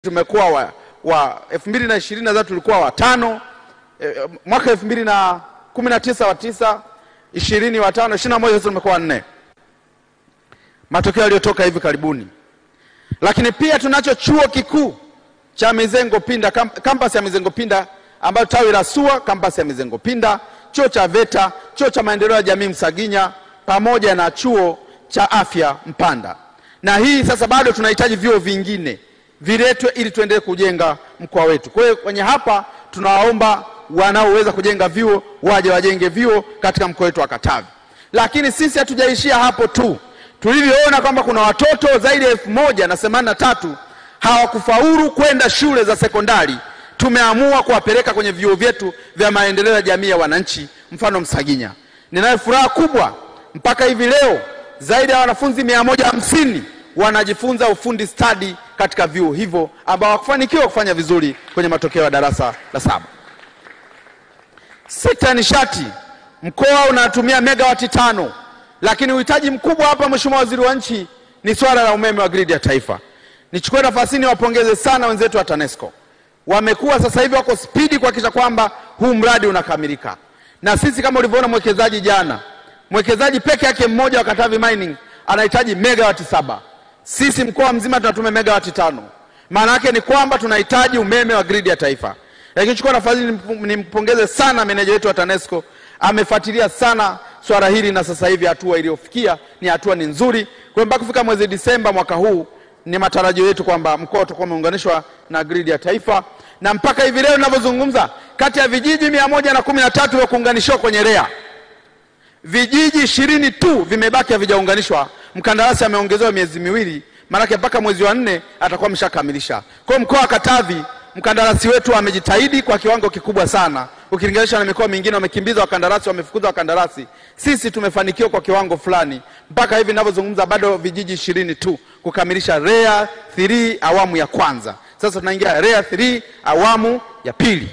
tumekuwa wa, wa elfu mbili na ishirini nadhani tulikuwa watano e, mwaka elfu mbili na kumi na tisa wa tisa ishirini watano ishirini na moja sasa tumekuwa wanne matokeo yaliyotoka hivi karibuni lakini pia tunacho chuo kikuu cha Mizengo Pinda kam, kampasi ya Mizengo Pinda ambayo tawi la SUA kampasi ya Mizengo Pinda chuo cha VETA chuo cha maendeleo ya jamii Msaginya pamoja na chuo cha afya Mpanda na hii sasa bado tunahitaji vyuo vingine viletwe ili tuendelee kujenga mkoa wetu. Kwa hiyo kwenye hapa tunawaomba wanaoweza kujenga vyuo waje wajenge vyuo katika mkoa wetu wa Katavi. Lakini sisi hatujaishia hapo tu, tulivyoona kwamba kuna watoto zaidi ya elfu moja na themanini na tatu hawakufaulu kwenda shule za sekondari, tumeamua kuwapeleka kwenye vyuo vyetu vya maendeleo ya jamii ya wananchi, mfano Msaginya. Ninayo furaha kubwa mpaka hivi leo zaidi ya wanafunzi mia moja hamsini wanajifunza ufundi stadi katika vyuo hivyo ambao hawakufanikiwa kufanya vizuri kwenye matokeo ya darasa la saba. Sekta ya nishati, mkoa unatumia megawati tano, lakini uhitaji mkubwa hapa, Mheshimiwa Waziri wa Nchi, ni swala la umeme wa gridi ya taifa. Nichukue nafasi hii niwapongeze sana wenzetu wa TANESCO, wamekuwa sasa hivi wako spidi kuhakikisha kwamba huu mradi unakamilika, na sisi kama ulivyoona mwekezaji jana, mwekezaji peke yake mmoja wa Katavi Mining anahitaji megawati saba sisi mkoa mzima tunatumia megawati tano. Maana yake ni kwamba tunahitaji umeme wa gridi ya taifa. Lakini chukua nafasi nimpongeze sana meneja wetu wa TANESCO, amefuatilia sana swala hili na sasa hivi hatua iliyofikia ni hatua ni nzuri. Kwa mpaka kufika mwezi Disemba mwaka huu ni matarajio yetu kwamba mkoa utakuwa umeunganishwa na gridi ya taifa, na mpaka hivi leo ninavyozungumza, kati ya vijiji mia moja na kumi na tatu vya kuunganishiwa kwenye REA vijiji ishirini tu vimebaki havijaunganishwa. Mkandarasi ameongezewa miezi miwili, maanake mpaka mwezi wa nne atakuwa ameshakamilisha. Kwa hiyo mkoa wa Katavi, mkandarasi wetu amejitahidi kwa kiwango kikubwa sana ukilinganisha na mikoa mingine, wamekimbiza wakandarasi, wamefukuza wakandarasi. Sisi tumefanikiwa kwa kiwango fulani, mpaka hivi ninavyozungumza bado vijiji ishirini tu kukamilisha REA 3 awamu ya kwanza. Sasa tunaingia REA 3 awamu ya pili.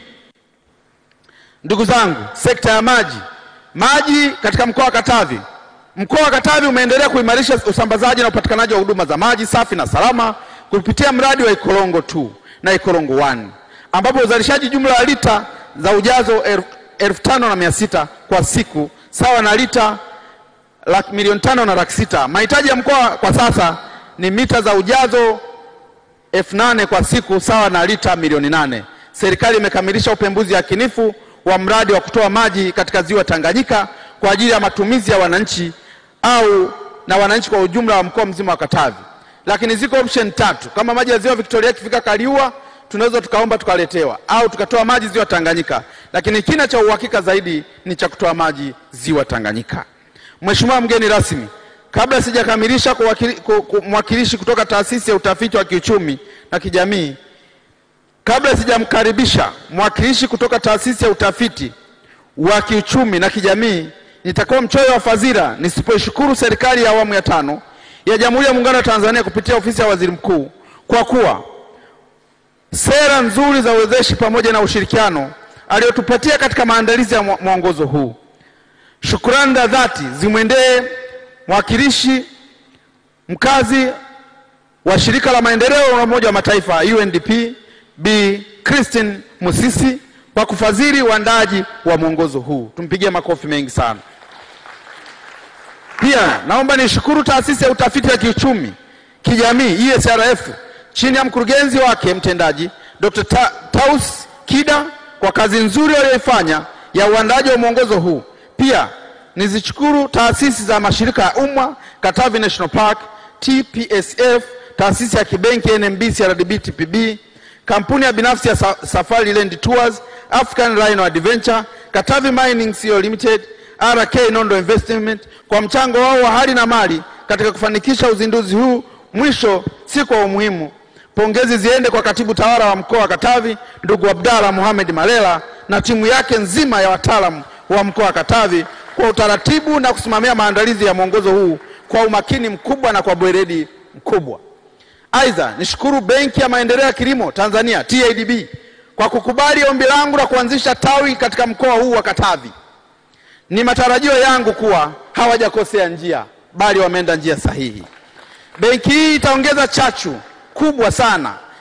Ndugu zangu, sekta ya maji maji katika mkoa wa Katavi. Mkoa wa Katavi umeendelea kuimarisha usambazaji na upatikanaji wa huduma za maji safi na salama kupitia mradi wa Ikorongo 2 na Ikorongo 1 ambapo uzalishaji jumla ya lita za ujazo elfu tano na mia sita kwa siku sawa na lita laki milioni tano na laki sita. Mahitaji ya mkoa kwa sasa ni mita za ujazo elfu nane kwa siku sawa na lita milioni nane. Serikali imekamilisha upembuzi yakinifu wa mradi wa kutoa maji katika ziwa Tanganyika kwa ajili ya matumizi ya wananchi au na wananchi kwa ujumla wa mkoa mzima wa Katavi. Lakini ziko option tatu. Kama maji ya ziwa Victoria yakifika Kaliua, tunaweza tukaomba tukaletewa, au tukatoa maji ziwa Tanganyika, lakini kina cha uhakika zaidi ni cha kutoa maji ziwa Tanganyika. Mheshimiwa mgeni rasmi, kabla sijakamilisha mwakilishi kutoka taasisi ya utafiti wa kiuchumi na kijamii Kabla sijamkaribisha mwakilishi kutoka taasisi ya utafiti wa kiuchumi na kijamii, nitakuwa mchoyo wa fadhila nisipoishukuru serikali ya awamu ya tano ya Jamhuri ya Muungano wa Tanzania kupitia ofisi ya Waziri Mkuu kwa kuwa sera nzuri za uwezeshi pamoja na ushirikiano aliyotupatia katika maandalizi ya mwongozo huu. Shukrani za dhati zimwendee mwakilishi mkazi wa shirika la maendeleo la Umoja wa Mataifa UNDP Bi Christine Musisi kwa kufadhili uandaji wa mwongozo huu. Tumpigie makofi mengi sana. Pia naomba nishukuru taasisi ya utafiti wa kiuchumi kijamii ESRF chini ya mkurugenzi wake mtendaji Dr. Ta Taus Kida kwa kazi nzuri walioifanya ya uandaji wa mwongozo huu. Pia nizishukuru taasisi za mashirika ya umma Katavi National Park, TPSF, taasisi ya kibenki NMB, CRDB, TPB kampuni ya binafsi ya Safari Land Tours, African Rhino Adventure, Katavi Mining Co Limited, RK Nondo Investment kwa mchango wao wa hali na mali katika kufanikisha uzinduzi huu. Mwisho si kwa umuhimu, pongezi ziende kwa katibu tawala wa mkoa wa Katavi ndugu Abdalla Mohamed Malela na timu yake nzima ya wataalamu wa mkoa wa Katavi kwa utaratibu na kusimamia maandalizi ya mwongozo huu kwa umakini mkubwa na kwa weledi mkubwa. Aidha, nishukuru Benki ya Maendeleo ya Kilimo Tanzania TADB kwa kukubali ombi langu la kuanzisha tawi katika mkoa huu wa Katavi. Ni matarajio yangu kuwa hawajakosea njia, bali wameenda njia sahihi. Benki hii itaongeza chachu kubwa sana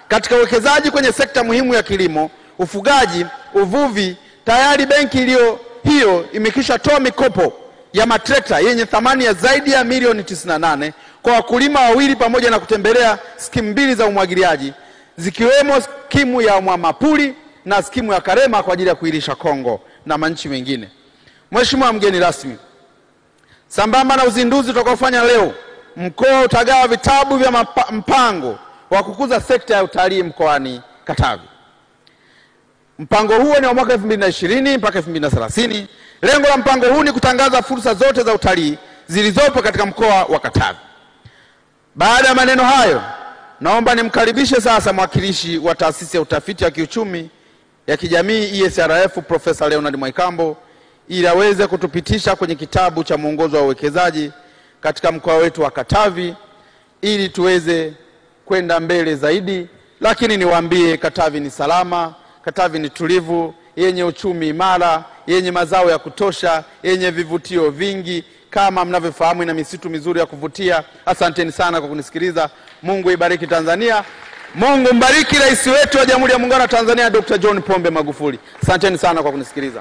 Katika uwekezaji kwenye sekta muhimu ya kilimo, ufugaji, uvuvi, tayari benki iliyo hiyo imekwisha toa mikopo ya matrekta yenye thamani ya zaidi ya milioni 98 kwa wakulima wawili pamoja na kutembelea skimu mbili za umwagiliaji zikiwemo skimu ya Mwamapuli na skimu ya Karema kwa ajili ya kuilisha Kongo na manchi mengine. Mheshimiwa mgeni rasmi, sambamba na uzinduzi utakaofanya leo, mkoa utagawa vitabu vya mapa, mpango wa kukuza sekta ya utalii mkoani Katavi. Mpango huo ni wa mwaka 2020 mpaka 2030. Lengo la mpango huu ni kutangaza fursa zote za utalii zilizopo katika mkoa wa Katavi. Baada ya maneno hayo, naomba nimkaribishe sasa mwakilishi wa taasisi ya utafiti wa kiuchumi ya kijamii ESRF Profesa Leonard Mwaikambo ili aweze kutupitisha kwenye kitabu cha mwongozo wa uwekezaji katika mkoa wetu wa Katavi ili tuweze kwenda mbele zaidi. Lakini niwaambie, Katavi ni salama, Katavi ni tulivu, yenye uchumi imara, yenye mazao ya kutosha, yenye vivutio vingi kama mnavyofahamu, ina misitu mizuri ya kuvutia. Asanteni sana kwa kunisikiliza. Mungu ibariki Tanzania. Mungu mbariki rais wetu wa Jamhuri ya Muungano wa Tanzania Dr. John Pombe Magufuli. Asanteni sana kwa kunisikiliza.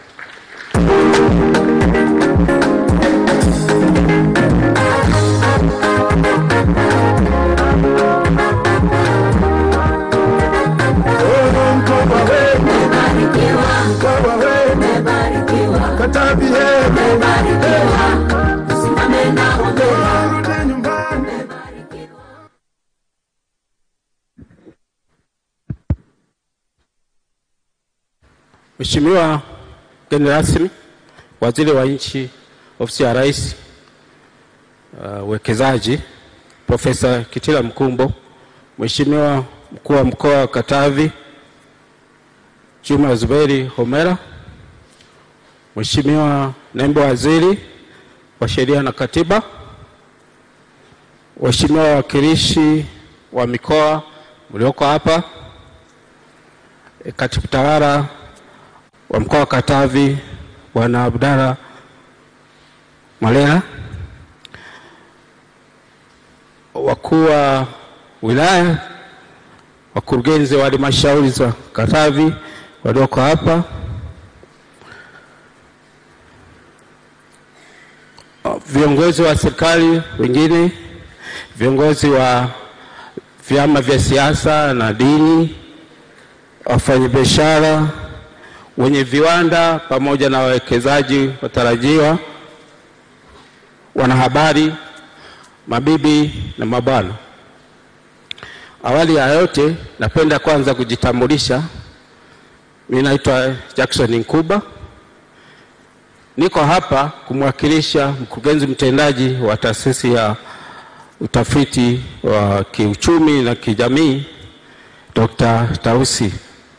Katavi Mheshimiwa mgeni rasmi, Waziri wa Nchi, Ofisi ya Rais, uwekezaji, uh, Profesa Kitila Mkumbo, Mheshimiwa Mkuu wa Mkoa wa Katavi Juma Zuberi Homera, Mheshimiwa Naibu Waziri wa Sheria na Katiba, Waheshimiwa wawakilishi wa mikoa mlioko hapa, e, Katibu Tawala wa Mkoa wa Katavi Bwana Abdalla Malela, wakuu wa wilaya, wakurugenzi wa halmashauri za Katavi walioko hapa, viongozi wa serikali wengine, viongozi wa vyama vya siasa na dini, wafanyabiashara, wenye viwanda pamoja na wawekezaji watarajiwa, wanahabari, mabibi na mabwana. Awali ya yote, napenda kwanza kujitambulisha. Mimi naitwa Jackson Nkuba, niko hapa kumwakilisha mkurugenzi mtendaji wa taasisi ya utafiti wa kiuchumi na kijamii Dr. Tausi.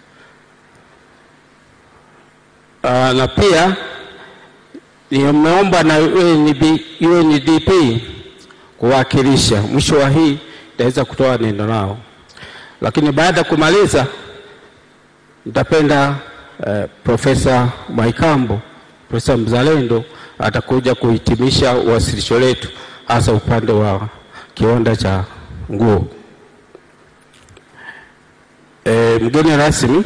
Uh, na pia nimeomba na UNDP kuwakilisha. Mwisho wa hii nitaweza kutoa neno lao, lakini baada ya kumaliza nitapenda uh, Profesa Mwaikambo, Profesa mzalendo atakuja kuhitimisha uwasilisho letu hasa upande wa kiwanda cha nguo. E, mgeni rasmi,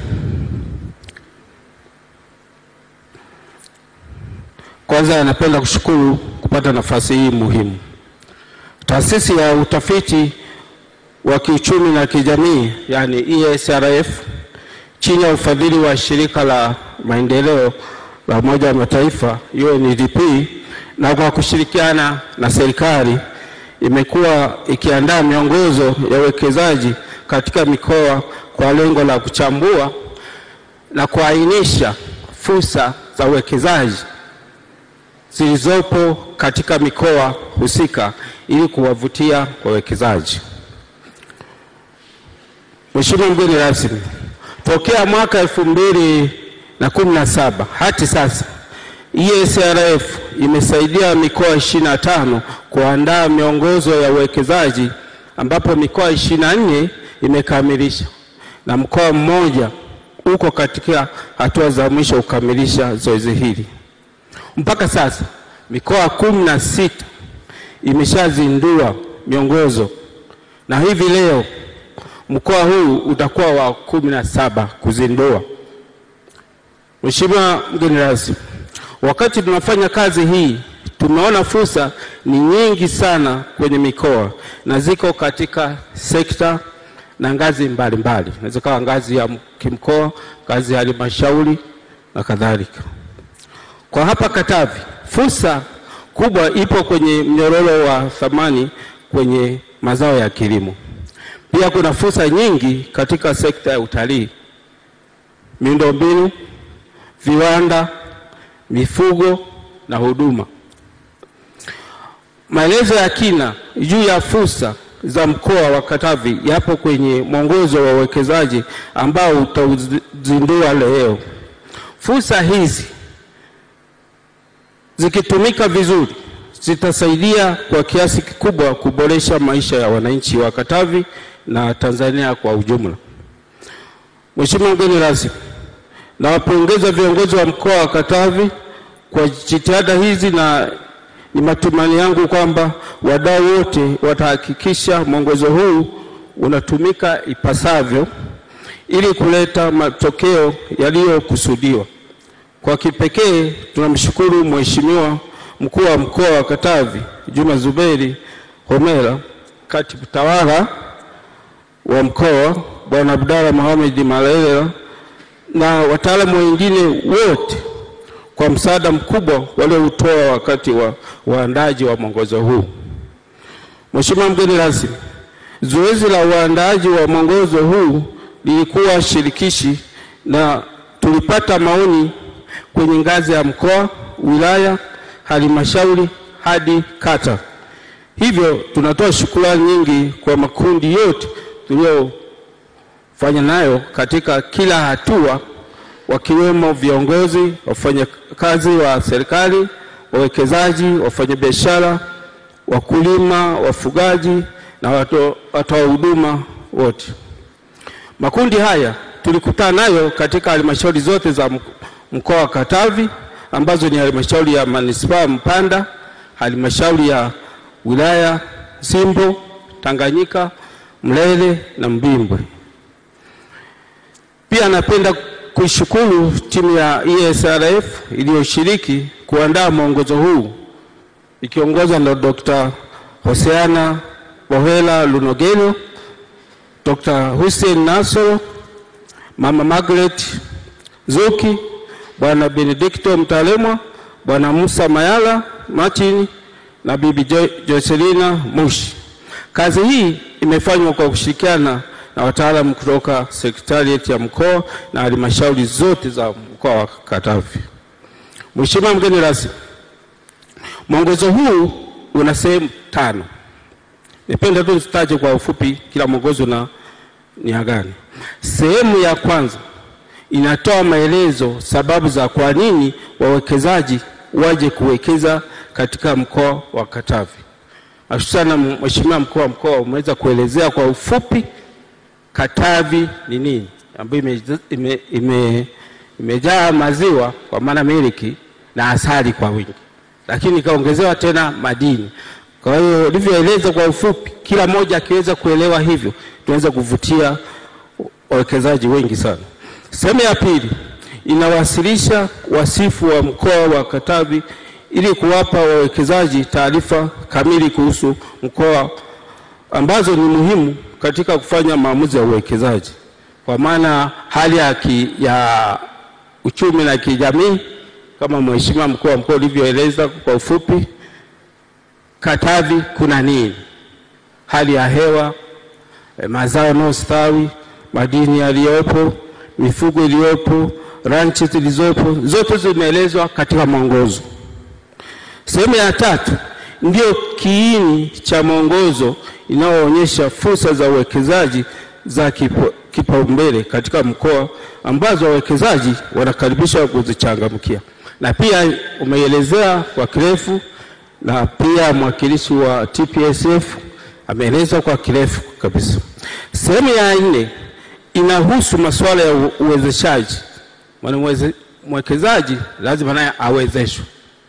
kwanza napenda kushukuru kupata nafasi hii muhimu. Taasisi ya utafiti wa kiuchumi na kijamii yani ESRF chini ya ufadhili wa shirika la maendeleo la Umoja wa Mataifa UNDP na kwa kushirikiana na serikali imekuwa ikiandaa miongozo ya uwekezaji katika mikoa kwa lengo la kuchambua na kuainisha fursa za uwekezaji zilizopo katika mikoa husika ili kuwavutia wawekezaji. Mheshimiwa mgeni rasmi, tokea mwaka elfu mbili na kumi na saba hadi sasa ESRF imesaidia mikoa ishirini na tano kuandaa miongozo ya uwekezaji ambapo mikoa ishirini na nne imekamilisha na mkoa mmoja uko katika hatua za mwisho kukamilisha zoezi hili. Mpaka sasa mikoa kumi na sita imeshazindua miongozo na hivi leo mkoa huu utakuwa wa kumi na saba kuzindua. Mheshimiwa mgeni rasmi, wakati tunafanya kazi hii tumeona fursa ni nyingi sana kwenye mikoa na ziko katika sekta na ngazi mbalimbali, inaweza kawa ngazi ya kimkoa, ngazi ya halmashauri na kadhalika. Kwa hapa Katavi, fursa kubwa ipo kwenye mnyororo wa thamani kwenye mazao ya kilimo. Pia kuna fursa nyingi katika sekta ya utalii, miundombinu, viwanda, mifugo na huduma. Maelezo ya kina juu ya fursa za mkoa wa Katavi yapo kwenye mwongozo wa uwekezaji ambao utauzindua leo. Fursa hizi zikitumika vizuri zitasaidia kwa kiasi kikubwa kuboresha maisha ya wananchi wa Katavi na Tanzania kwa ujumla. Mheshimiwa mgeni rasmi, nawapongeza viongozi wa mkoa wa Katavi kwa jitihada hizi na ni matumaini yangu kwamba wadau wote watahakikisha mwongozo huu unatumika ipasavyo ili kuleta matokeo yaliyokusudiwa. Kwa kipekee tunamshukuru Mheshimiwa mkuu wa mkoa wa Katavi Juma Zuberi Homera, katibu tawala wa mkoa Bwana Abdalla Mohamed Malalela na wataalamu wengine wote kwa msaada mkubwa walioutoa wakati wa uandaaji wa mwongozo huu. Mheshimiwa mgeni rasmi, zoezi la uandaaji wa mwongozo huu lilikuwa shirikishi na tulipata maoni kwenye ngazi ya mkoa, wilaya, halmashauri hadi kata. Hivyo tunatoa shukrani nyingi kwa makundi yote tuliyofanya nayo katika kila hatua wakiwemo viongozi, wafanyakazi wa serikali, wawekezaji, wafanyabiashara, wakulima, wafugaji na watoa huduma wote. Makundi haya tulikutana nayo katika halmashauri zote za mkoa wa Katavi ambazo ni halmashauri ya manispaa Mpanda, halmashauri ya wilaya Simbo, Tanganyika, Mlele na Mbimbwe. Pia napenda kuishukuru timu ya ESRF iliyoshiriki kuandaa mwongozo huu ikiongozwa na Dr. Hoseana Bohela Lunogelo, Dr. Hussein Nasoro, Mama Margaret Zuki, Bwana Benedicto Mtalemwa, Bwana Musa Mayala Martin na Bibi jo Joselina Mushi. Kazi hii imefanywa kwa kushirikiana na wataalamu kutoka sekretarieti ya mkoa na halmashauri zote za mkoa wa Katavi. Mheshimiwa mgeni rasmi, mwongozo huu una sehemu tano. Nipende tu nitaje kwa ufupi kila mwongozo na nia gani. Sehemu ya kwanza inatoa maelezo sababu za kwa nini wawekezaji waje kuwekeza katika mkoa wa Katavi. Hususana Mheshimiwa mkuu wa mkoa umeweza kuelezea kwa ufupi Katavi ni nini, ambayo imejaa ime, ime, ime maziwa kwa maana miliki na asali kwa wingi, lakini ikaongezewa tena madini. Kwa hiyo ulivyoeleza kwa ufupi, kila mmoja akiweza kuelewa hivyo, tunaweza kuvutia wawekezaji wengi sana. Sehemu ya pili inawasilisha wasifu wa mkoa wa Katavi ili kuwapa wawekezaji taarifa kamili kuhusu mkoa ambazo ni muhimu katika kufanya maamuzi ya uwekezaji, kwa maana hali ya, ki, ya uchumi na kijamii kama Mheshimiwa mkuu wa mkoa ulivyoeleza kwa ufupi. Katavi kuna nini? Hali ya hewa, eh, mazao yanayostawi, madini yaliyopo, mifugo iliyopo, ranchi zilizopo, zote zimeelezwa katika mwongozo. Sehemu ya tatu ndio kiini cha mwongozo inayoonyesha fursa za uwekezaji za kipaumbele katika mkoa ambazo wawekezaji wanakaribishwa kuzichangamkia, na pia umeelezea kwa kirefu, na pia mwakilishi wa TPSF ameeleza kwa kirefu kabisa. Sehemu ya nne inahusu masuala ya uwezeshaji. Maana mwekezaji lazima naye awezeshwe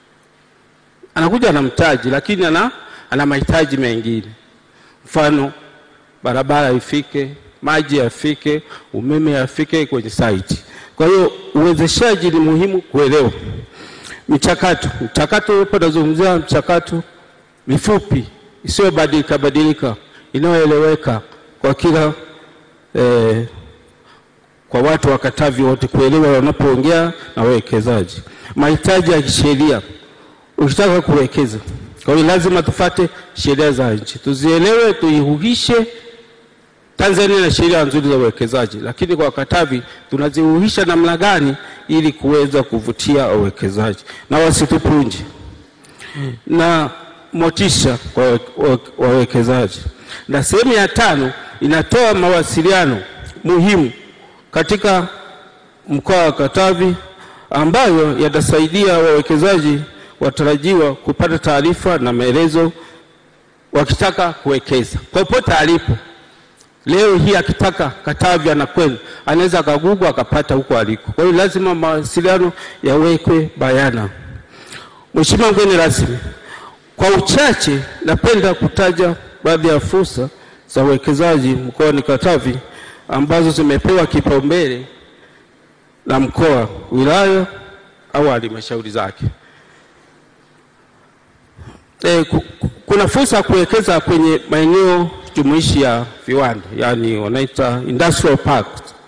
anakuja na mtaji lakini ana, ana mahitaji mengine, mfano barabara ifike, maji yafike, umeme yafike kwenye site. Kwa hiyo uwezeshaji ni muhimu kuelewa michakato. Mchakato hapo nazungumzia mchakato mifupi isiyobadilika badilika inayoeleweka kwa kila eh, kwa watu wa Katavi wote kuelewa wanapoongea na wawekezaji. Mahitaji ya kisheria, ukitaka kuwekeza, kwa hiyo lazima tufate sheria za nchi, tuzielewe, tuihuhishe. Tanzania na sheria nzuri za uwekezaji, lakini kwa Katavi tunazihuhisha namna gani ili kuweza kuvutia wawekezaji na wasitupunje na motisha kwa wawekezaji. Na sehemu ya tano inatoa mawasiliano muhimu katika mkoa wa Katavi ambayo yatasaidia wawekezaji watarajiwa kupata taarifa na maelezo wakitaka kuwekeza popote alipo. Leo hii akitaka Katavi anakwenda, anaweza akagugu akapata huko aliko. Kwa hiyo lazima mawasiliano yawekwe bayana. Mheshimiwa mgeni rasmi, kwa uchache napenda kutaja baadhi ya fursa za uwekezaji mkoani Katavi ambazo zimepewa kipaumbele na mkoa, wilaya au halmashauri zake. E, kuna fursa ya kuwekeza kwenye maeneo jumuishi ya viwanda, yani wanaita industrial park.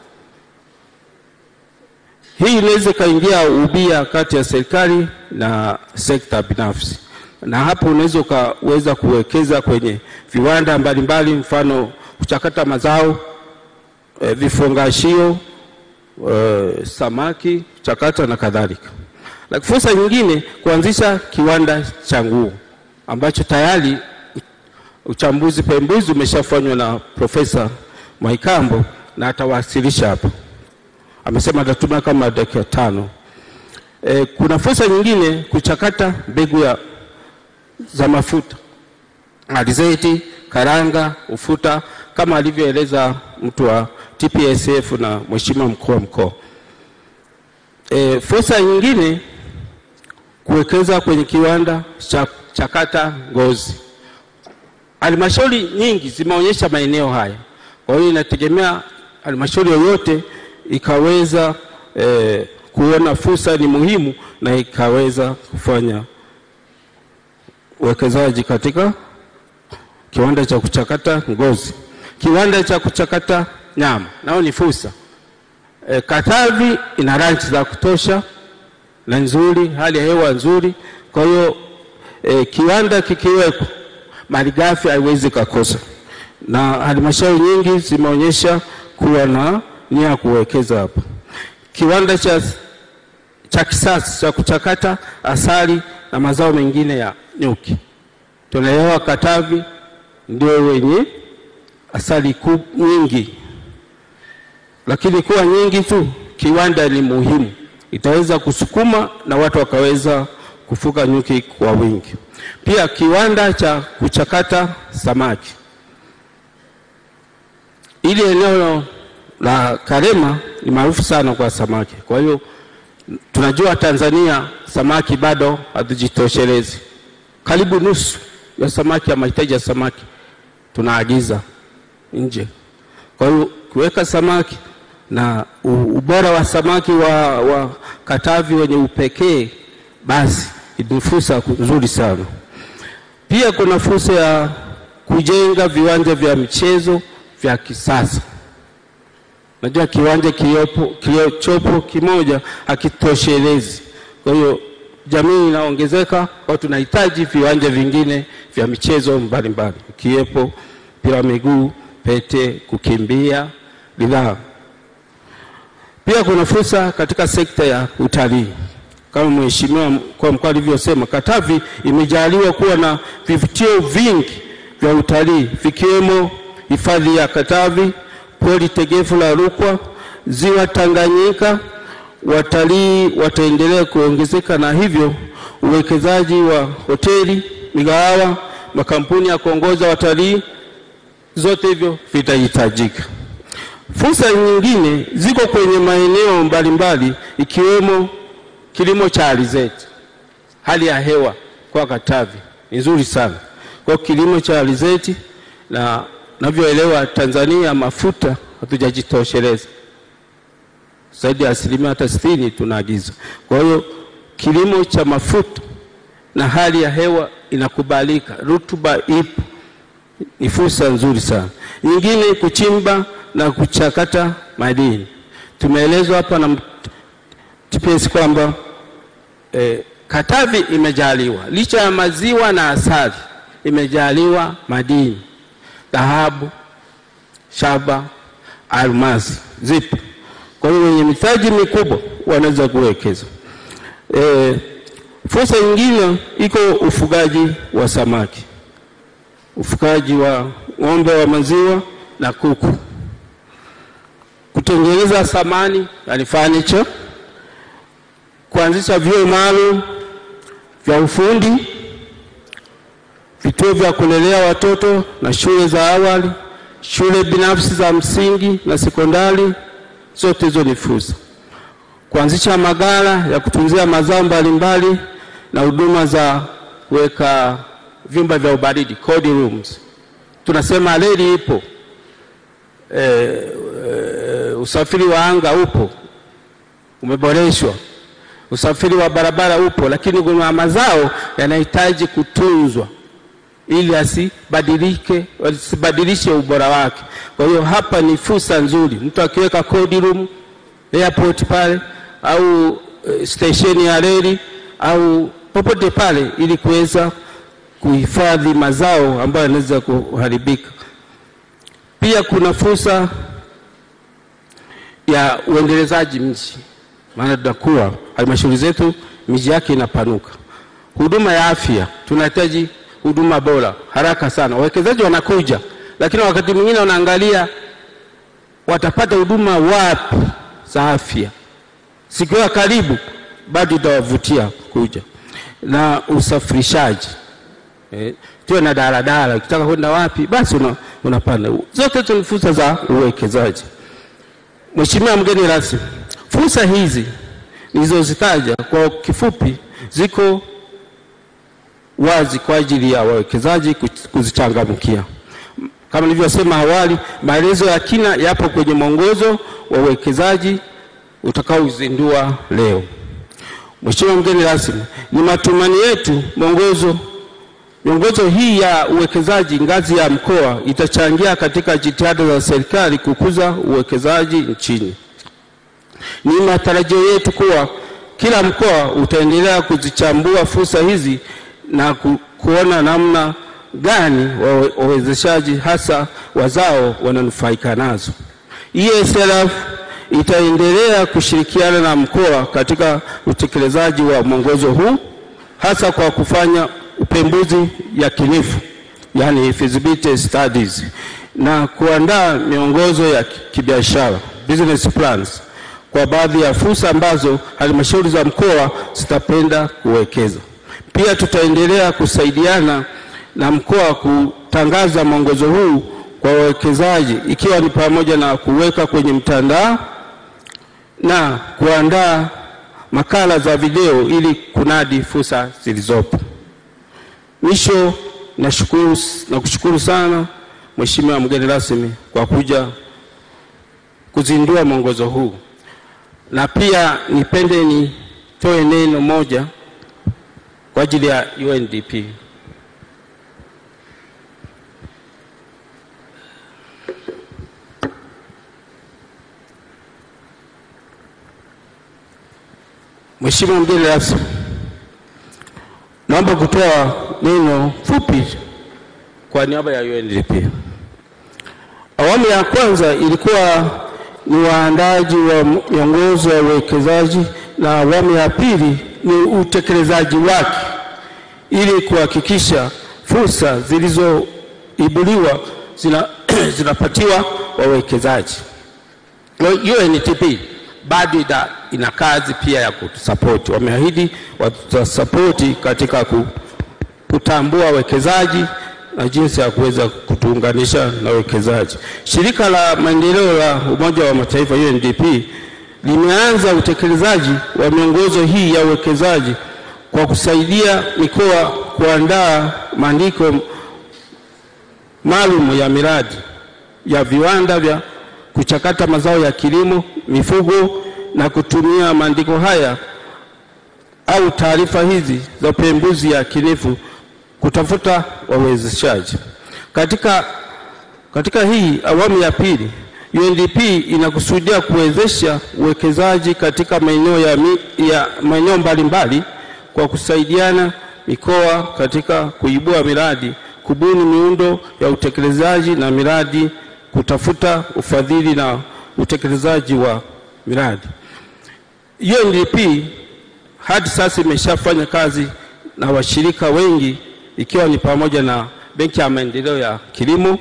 Hii inaweza ikaingia ubia kati ya serikali na sekta binafsi, na hapo unaweza ukaweza kuwekeza kwenye viwanda mbalimbali, mfano kuchakata mazao e, vifungashio e, samaki kuchakata na kadhalika. Lakini fursa nyingine kuanzisha kiwanda cha nguo ambacho tayari uchambuzi pembuzi umeshafanywa na Profesa Mwaikambo na atawasilisha hapa, amesema atatumia kama dakika tano. E, kuna fursa nyingine kuchakata mbegu ya za mafuta alizeti, karanga, ufuta kama alivyoeleza mtu wa TPSF na mheshimiwa mkuu wa mkoa. E, fursa nyingine kuwekeza kwenye kiwanda cha chakata ngozi. Halmashauri nyingi zimeonyesha maeneo haya, kwa hiyo inategemea halmashauri yoyote ikaweza e, kuona fursa ni muhimu na ikaweza kufanya uwekezaji katika kiwanda cha kuchakata ngozi, kiwanda cha kuchakata nyama, nao ni fursa. E, Katavi ina ranchi za kutosha na nzuri, hali ya hewa nzuri. Kwa hiyo e, kiwanda kikiwekwa, malighafi haiwezi kakosa, na halmashauri nyingi zimeonyesha kuwa na nia ya kuwekeza hapa. Kiwanda cha, cha kisasa cha kuchakata asali na mazao mengine ya nyuki. Tunaelewa Katavi ndio wenye asali nyingi, lakini kuwa nyingi tu, kiwanda ni muhimu, itaweza kusukuma na watu wakaweza kufuga nyuki kwa wingi. Pia kiwanda cha kuchakata samaki, ili eneo la Karema ni maarufu sana kwa samaki. Kwa hiyo tunajua Tanzania samaki bado hatujitoshelezi, karibu nusu ya samaki ya mahitaji ya samaki tunaagiza nje. Kwa hiyo kuweka samaki na ubora wa samaki wa, wa Katavi wenye upekee, basi ni fursa nzuri sana. Pia kuna fursa ya kujenga viwanja vya michezo vya kisasa. Najua kiwanja kilichopo kimoja hakitoshelezi, kwa hiyo jamii inaongezeka, kwa tunahitaji viwanja vingine vya michezo mbalimbali ikiwepo mpira wa miguu, pete, kukimbia, ridhaa. Pia kuna fursa katika sekta ya utalii kama mheshimiwa mkuu wa mkoa alivyosema, Katavi imejaliwa kuwa na vivutio vingi vya utalii vikiwemo hifadhi ya Katavi, pori tegefu la Rukwa, ziwa Tanganyika. Watalii wataendelea kuongezeka na hivyo uwekezaji wa hoteli, migahawa, makampuni ya kuongoza watalii, zote hivyo vitahitajika. Fursa nyingine ziko kwenye maeneo mbalimbali ikiwemo kilimo cha alizeti. Hali ya hewa kwa Katavi ni nzuri sana kwa kilimo cha alizeti, na navyoelewa Tanzania mafuta hatujajitosheleza zaidi ya asilimia hata sitini tunaagiza. Kwa hiyo kilimo cha mafuta na hali ya hewa inakubalika, rutuba ipo, ni fursa nzuri sana. Nyingine kuchimba na kuchakata madini. Tumeelezwa hapa na TPS kwamba eh, Katavi imejaliwa licha ya maziwa na asali, imejaliwa madini, dhahabu, shaba, almasi zipo. Kwa hiyo wenye mitaji mikubwa wanaweza kuwekeza. E, fursa nyingine iko ufugaji wa samaki, ufugaji wa ng'ombe wa maziwa na kuku, kutengeneza samani yani furniture, kuanzisha vyuo maalum vya ufundi, vituo vya kulelea watoto na shule za awali, shule binafsi za msingi na sekondari, zote hizo ni fursa. Kuanzisha maghala ya kutunzia mazao mbalimbali na huduma za kuweka vyumba vya ubaridi cold rooms. Tunasema reli ipo, e, e, usafiri wa anga upo, umeboreshwa, usafiri wa barabara upo, lakini kuna mazao yanahitaji kutunzwa ili asibadilike asibadilishe ubora wake. Kwa hiyo hapa ni fursa nzuri, mtu akiweka cold room airport pale au uh, stesheni ya reli au popote pale, ili kuweza kuhifadhi mazao ambayo yanaweza kuharibika. Pia kuna fursa ya uendelezaji mji, maana tunakuwa halmashauri zetu miji yake inapanuka. Huduma ya afya, tunahitaji huduma bora haraka sana. Wawekezaji wanakuja, lakini wakati mwingine wanaangalia watapata huduma wapi za afya, sikiwa karibu bado itawavutia kuja. Na usafirishaji eh, tuwe na daladala, ukitaka kwenda wapi basi una, unapanda. Zote hizo ni fursa za uwekezaji. Mheshimiwa mgeni rasmi, fursa hizi nilizozitaja kwa kifupi ziko wazi kwa ajili ya wawekezaji kuzichangamkia. Kama nilivyosema awali, maelezo ya kina yapo kwenye mwongozo wa uwekezaji utakaozindua leo. Mheshimiwa mgeni rasmi, ni matumaini yetu mwongozo miongozo hii ya uwekezaji ngazi ya mkoa itachangia katika jitihada za serikali kukuza uwekezaji nchini. Ni matarajio yetu kuwa kila mkoa utaendelea kuzichambua fursa hizi na ku, kuona namna gani wawezeshaji hasa wazao wananufaika nazo. ESLF itaendelea kushirikiana na mkoa katika utekelezaji wa mwongozo huu hasa kwa kufanya upembuzi yakinifu, yani feasibility studies, na kuandaa miongozo ya kibiashara business plans kwa baadhi ya fursa ambazo halmashauri za mkoa zitapenda kuwekeza. Pia tutaendelea kusaidiana na mkoa kutangaza mwongozo huu kwa wawekezaji ikiwa ni pamoja na kuweka kwenye mtandao na kuandaa makala za video ili kunadi fursa zilizopo. Mwisho, nashukuru na kushukuru sana Mheshimiwa mgeni rasmi kwa kuja kuzindua mwongozo huu, na pia nipende nitoe neno moja kwa ajili ya UNDP. Mheshimiwa mgeni rasmi, naomba kutoa neno fupi kwa niaba ya UNDP. Awamu ya kwanza ilikuwa ni waandaji wa miongozo ya uwekezaji na awamu ya pili ni utekelezaji wake ili kuhakikisha fursa zilizoibuliwa zina, zinapatiwa wawekezaji. UNDP bado ina, ina kazi pia ya kutusapoti. Wameahidi watasapoti katika kutambua wawekezaji na jinsi ya kuweza kutuunganisha na wawekezaji. Shirika la maendeleo la Umoja wa Mataifa UNDP limeanza utekelezaji wa miongozo hii ya uwekezaji kwa kusaidia mikoa kuandaa maandiko maalum ya miradi ya viwanda vya kuchakata mazao ya kilimo, mifugo na kutumia maandiko haya au taarifa hizi za upembuzi yakinifu kutafuta wawezeshaji. Katika, katika hii awamu ya pili UNDP inakusudia kuwezesha uwekezaji katika maeneo ya, mi- ya maeneo mbalimbali kwa kusaidiana mikoa katika kuibua miradi, kubuni miundo ya utekelezaji na miradi, kutafuta ufadhili na utekelezaji wa miradi. UNDP hadi sasa imeshafanya kazi na washirika wengi ikiwa ni pamoja na Benki ya Maendeleo ya Kilimo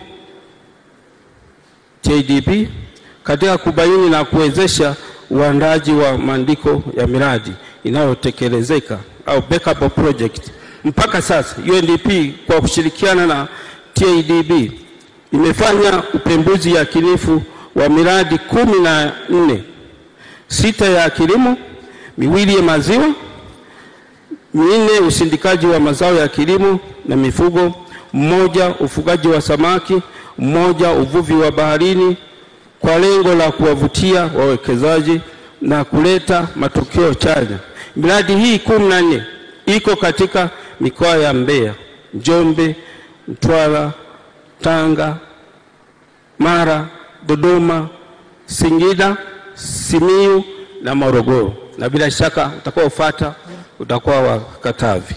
TADB katika kubaini na kuwezesha uandaji wa maandiko ya miradi inayotekelezeka au backup project. Mpaka sasa UNDP kwa kushirikiana na TADB imefanya upembuzi yakinifu wa miradi kumi na nne, sita ya kilimo, miwili ya maziwa, minne usindikaji wa mazao ya kilimo na mifugo, mmoja ufugaji wa samaki, mmoja uvuvi wa baharini, kwa lengo la kuwavutia wawekezaji na kuleta matokeo chanya. Miradi hii kumi na nne iko katika mikoa ya Mbeya, Njombe, Mtwara, Tanga, Mara, Dodoma, Singida, Simiyu na Morogoro, na bila shaka utakaofuata utakuwa wa Katavi.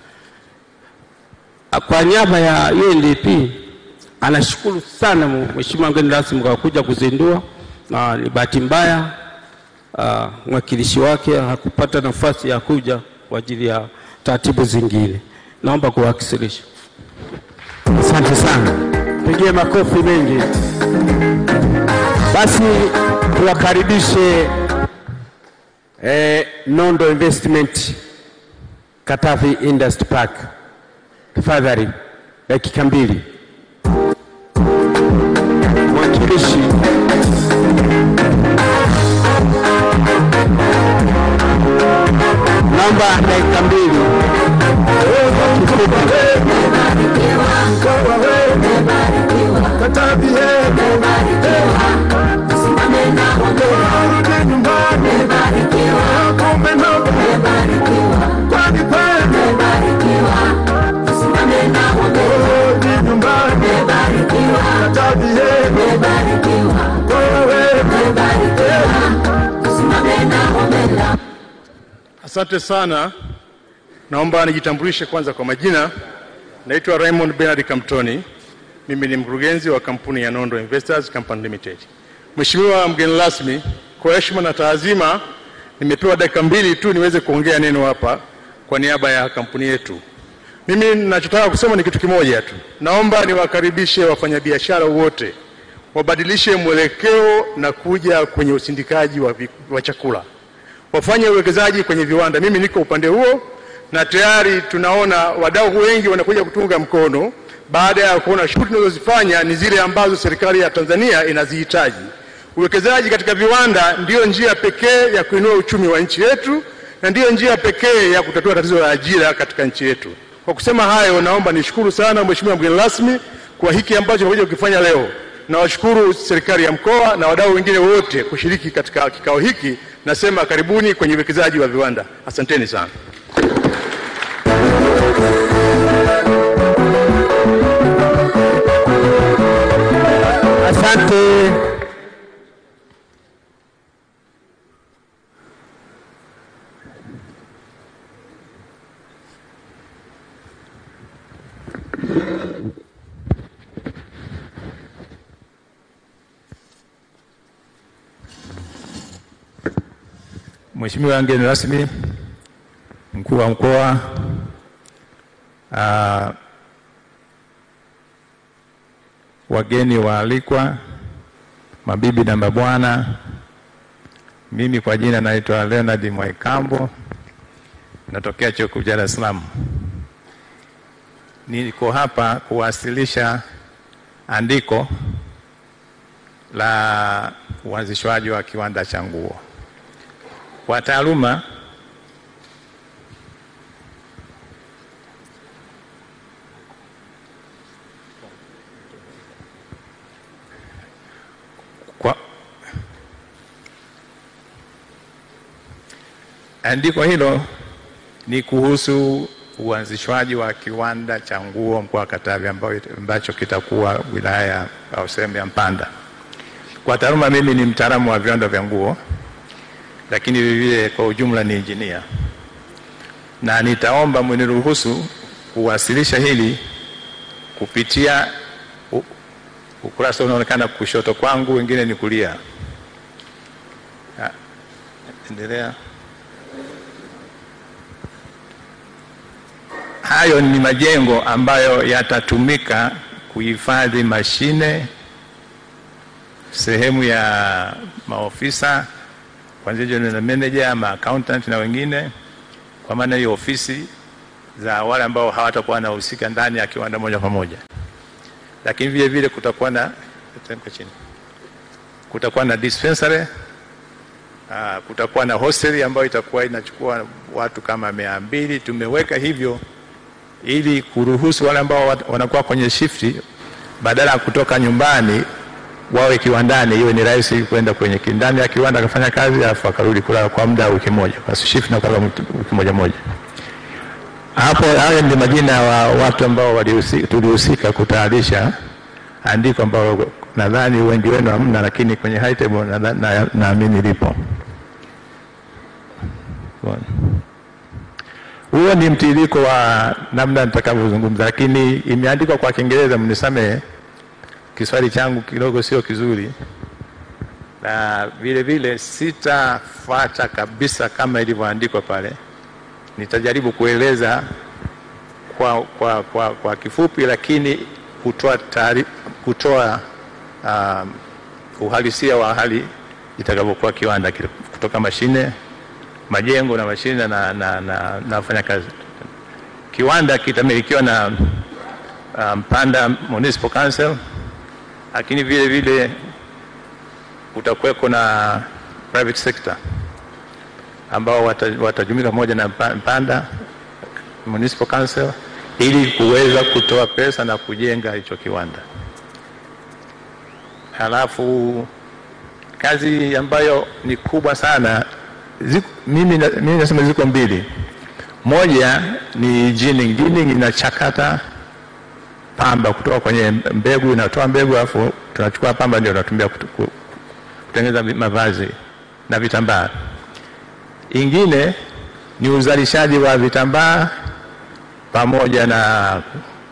Kwa niaba ya UNDP anashukuru sana Mheshimiwa mgeni rasmi kwa kuja kuzindua, na ni bahati mbaya uh, mwakilishi wake hakupata nafasi ya kuja kwa ajili ya taratibu zingine. Naomba kuwasilisha. Asante sana, pigie makofi mengi. Basi tuwakaribishe eh, Nondo Investment Katavi Industry Park. Tafadhali dakika mbili. Mwakilishi naomba dakika mbili kifupi. Asante sana. Naomba nijitambulishe kwanza kwa majina. Naitwa Raymond Bernard Kamtoni. Mimi ni mkurugenzi wa kampuni ya Nondo Investors Company Limited. Mheshimiwa mgeni rasmi, kwa heshima na taazima, nimepewa dakika mbili tu niweze kuongea neno hapa kwa niaba ya kampuni yetu. Mimi ninachotaka kusema ni kitu kimoja tu. Naomba niwakaribishe wafanyabiashara wote wabadilishe mwelekeo na kuja kwenye usindikaji wa, vi- wa chakula wafanye uwekezaji kwenye viwanda. Mimi niko upande huo na tayari tunaona wadau wengi wanakuja kutunga mkono baada ya kuona shughuli tunazozifanya ni zile ambazo serikali ya Tanzania inazihitaji. Uwekezaji katika viwanda ndiyo njia pekee ya kuinua uchumi wa nchi yetu na ndiyo njia pekee ya kutatua tatizo la ajira katika nchi yetu. Kwa kusema hayo, naomba nishukuru sana Mheshimiwa mgeni rasmi kwa hiki ambacho tumekuja kukifanya leo. Nawashukuru serikali ya mkoa na wadau wengine wote kushiriki katika kikao hiki. Nasema karibuni kwenye uwekezaji wa viwanda. Asanteni sana. Asante. Mheshimiwa mgeni rasmi, mkuu wa mkoa, ah, wageni waalikwa, mabibi na mabwana, mimi kwa jina naitwa Leonard Mwaikambo, natokea chuo kikuu cha Dar es Salaam. Niko hapa kuwasilisha andiko la uanzishwaji wa kiwanda cha nguo. Kwa taaluma kwa, andiko hilo ni kuhusu uanzishwaji wa kiwanda cha nguo mkoa wa Katavi ambao- ambacho kitakuwa wilaya au sehemu ya Mpanda. Kwa taaluma mimi ni mtaalamu wa viwanda vya nguo, lakini vilevile kwa ujumla ni injinia, na nitaomba mniruhusu kuwasilisha hili kupitia u- ukurasa unaonekana kushoto kwangu, wengine ni kulia. Ah, Endelea. Hayo ni majengo ambayo yatatumika kuhifadhi mashine, sehemu ya maofisa kuanzia general manager, ma accountant na wengine, kwa maana hiyo ofisi za wale ambao hawatakuwa wanahusika ndani ya kiwanda moja kwa moja, lakini vile vile kutakuwa na teremka chini, kutakuwa na dispensary Ah, kutakuwa na hosteli ambayo itakuwa inachukua watu kama mia mbili. Tumeweka hivyo ili kuruhusu wale ambao wat- wanakuwa kwenye shifti badala ya kutoka nyumbani wawe kiwandani, iwe ni rahisi kwenda kwenye ki- ndani ya kiwanda akafanya kazi alafu akarudi kulala kwa muda wa wiki moja, kwa shift na kulala wiki moja moja. Hapo hayo ni majina wa watu ambao walihusi- tulihusika kutayarisha andiko ambalo nadhani wengi wenu hamna, lakini kwenye high table nadha- na- naamini lipo. Bwana. Huo ni mtiririko wa namna nitakavyozungumza, lakini imeandikwa kwa Kiingereza, mnisamehe, Kiswahili changu kidogo sio kizuri, na vile vile sitafuata kabisa kama ilivyoandikwa pale. Nitajaribu kueleza kwa, kwa, kwa, kwa kifupi, lakini kutoa taari, kutoa um, uhalisia wa hali itakavyokuwa kiwanda kile, kutoka mashine majengo na mashine na, na, na, na wafanyakazi. Kiwanda kitamilikiwa na uh, Mpanda Municipal Council, lakini vile vile kutakuweko na private sector ambao wata- watajumika pamoja na Mpa- Mpanda Municipal Council ili kuweza kutoa pesa na kujenga hicho kiwanda. Halafu kazi ambayo ni kubwa sana ziko, mimi, na- mimi nasema ziko mbili. Moja ni ginning. Ginning inachakata pamba kutoka kwenye mbegu, inatoa mbegu alafu tunachukua pamba ndio tunatumia kutu- ku- kutengeneza vi- mavazi na vitambaa. Ingine ni uzalishaji wa vitambaa pamoja na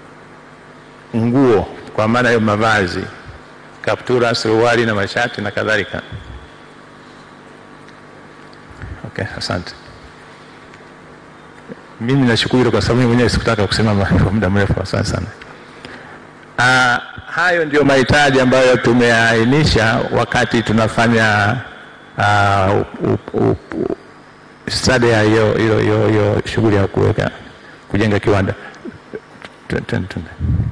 nguo, kwa maana hiyo mavazi, kaptura, suruali na mashati na kadhalika. Okay, asante. Mimi nashukuru hilo kwa sababu mimi mwenyewe sikutaka kusimama kwa muda mrefu. Asante sana. Ah, hayo ndio mahitaji ambayo tumeainisha wakati tunafanya ah, u- u- u- study ya hiyo hiyo hiyo hiyo shughuli ya kuweka kujenga kiwanda. Tun- tun- tun-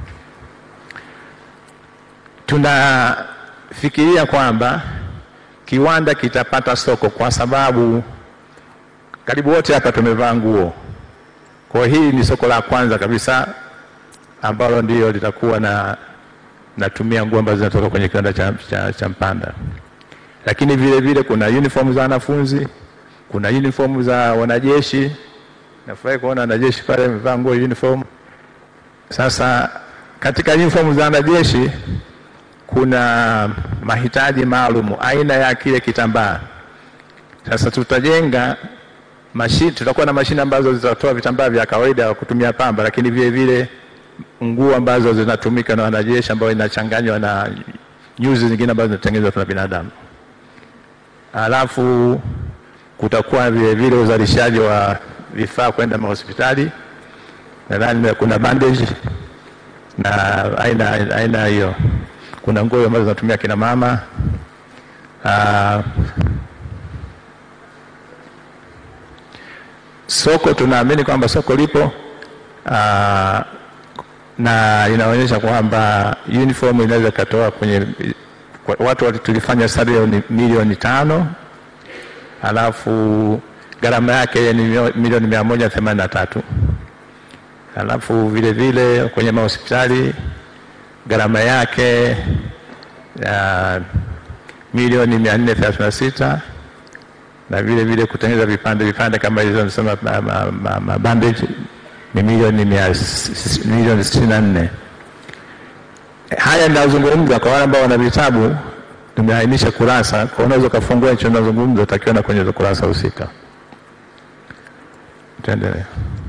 Tunafikiria kwamba kiwanda kitapata soko kwa sababu karibu wote hapa tumevaa nguo. Kwa hiyo hii ni soko la kwanza kabisa ambalo ndio litakuwa na natumia nguo ambazo zinatoka kwenye kiwanda cha, cha, cha Mpanda, lakini vile vile kuna uniform za wanafunzi, kuna uniform za wanajeshi. Nafurahi kuona wanajeshi pale wamevaa nguo uniform. Sasa katika uniform za wanajeshi kuna mahitaji maalum aina ya kile kitambaa. Sasa tutajenga mashine, tutakuwa na mashine ambazo zitatoa vitambaa vya kawaida kwa kutumia pamba, lakini vile vile nguo ambazo zinatumika na wanajeshi ambayo inachanganywa na nyuzi zingine ambazo zinatengenezwa na binadamu. Alafu kutakuwa vile vile uzalishaji wa vifaa kwenda mahospitali. Nadhani kuna bandage na aina aina hiyo. Kuna nguo ambazo zinatumia kina mama. Ah, soko tunaamini kwamba soko lipo ah, na inaonyesha kwamba uniform inaweza ikatoa kwenye kwa- watu wali- tulifanya study ya ni milioni tano alafu gharama yake ni mio- milioni mia moja themanini na tatu alafu vile vile kwenye mahospitali gharama yake ya milioni mia nne thelathini na sita na vile vile kutengeneza vipande vipande kama hizo nisema ma, ma, ma, ma bandage ni milioni mia s- s- milioni sitini na nne. Haya ninazungumza kwa wale ambao wana vitabu, nimeainisha kurasa, kwa unaweza ukafungua hicho nazungumza, utakiona kwenye hizo kurasa husika. Tuendelee.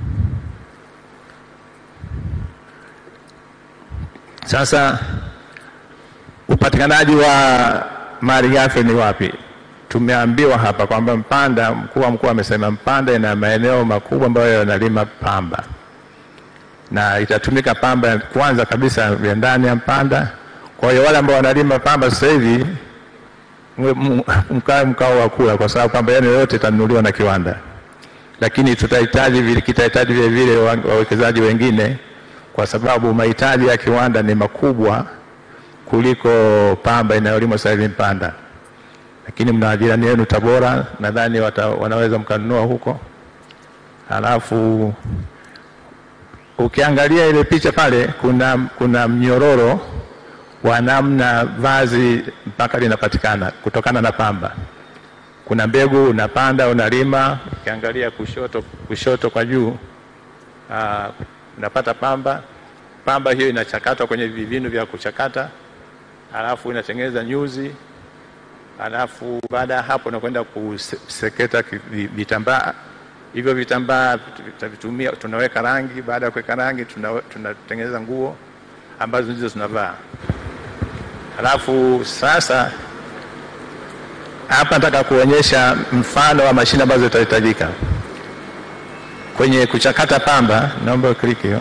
Sasa upatikanaji wa mali ghafi ni wapi? Tumeambiwa hapa kwamba Mpanda, mkuu wa mkoa amesema Mpanda ina maeneo makubwa ambayo yanalima pamba na itatumika pamba kwanza kabisa ya ndani ya Mpanda. Kwa hiyo wale ambao wanalima pamba sasa hivi mwe- m- mkae mkao wa kula, kwa sababu pamba yenu yote itanunuliwa na kiwanda, lakini tutahitaji vile, kitahitaji vile vile wa- wawekezaji wengine, kwa sababu mahitaji ya kiwanda ni makubwa kuliko pamba inayolimwa sasa hivi Mpanda. Lakini mna jirani yenu Tabora, nadhani wata- wanaweza mkanunua huko. Halafu ukiangalia ile picha pale, kuna, kuna mnyororo wa namna vazi mpaka linapatikana kutokana na pamba. Kuna mbegu unapanda unalima, ukiangalia kushoto, kushoto kwa juu aa, unapata pamba. Pamba hiyo inachakatwa kwenye vivinu vya kuchakata, halafu inatengeneza nyuzi, halafu baada ya hapo unakwenda kuseketa ki- vi- vitambaa hivyo vitambaa tutavitumia, tunaweka rangi. Baada ya kuweka rangi, tuna- tunatengeneza nguo ambazo ndizo tunavaa. Halafu sasa hapa nataka kuonyesha mfano wa mashine ambazo zitahitajika kwenye kuchakata pamba. Naomba kliki hiyo.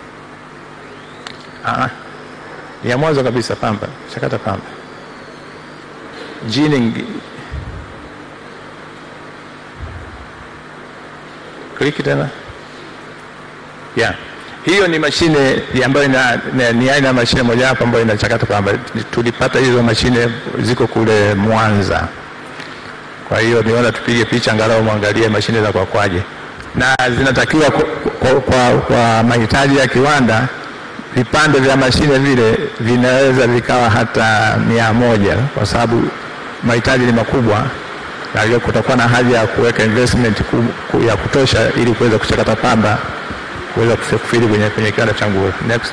Ah, ni ya mwanzo kabisa, pamba, chakata pamba, ginning kliki tena yeah. Hiyo ni mashine ya ambayo ina, ina, ni aina ya mashine mojawapo ambayo inachakata pamba. Tulipata hizo mashine ziko kule Mwanza, kwa hiyo niona tupige picha angalau mwangalie mashine za kwakwaje, na zinatakiwa kwa, kwa, kwa, kwa mahitaji ya kiwanda vipande vya mashine vile vinaweza vikawa hata mia moja kwa sababu mahitaji ni makubwa na hiyo kutakuwa na haja ya kuweka investment ku, ku, ya kutosha ili kuweza kuchakata pamba kuweza kufiri kwenye, kwenye kiwanda cha nguo. Next.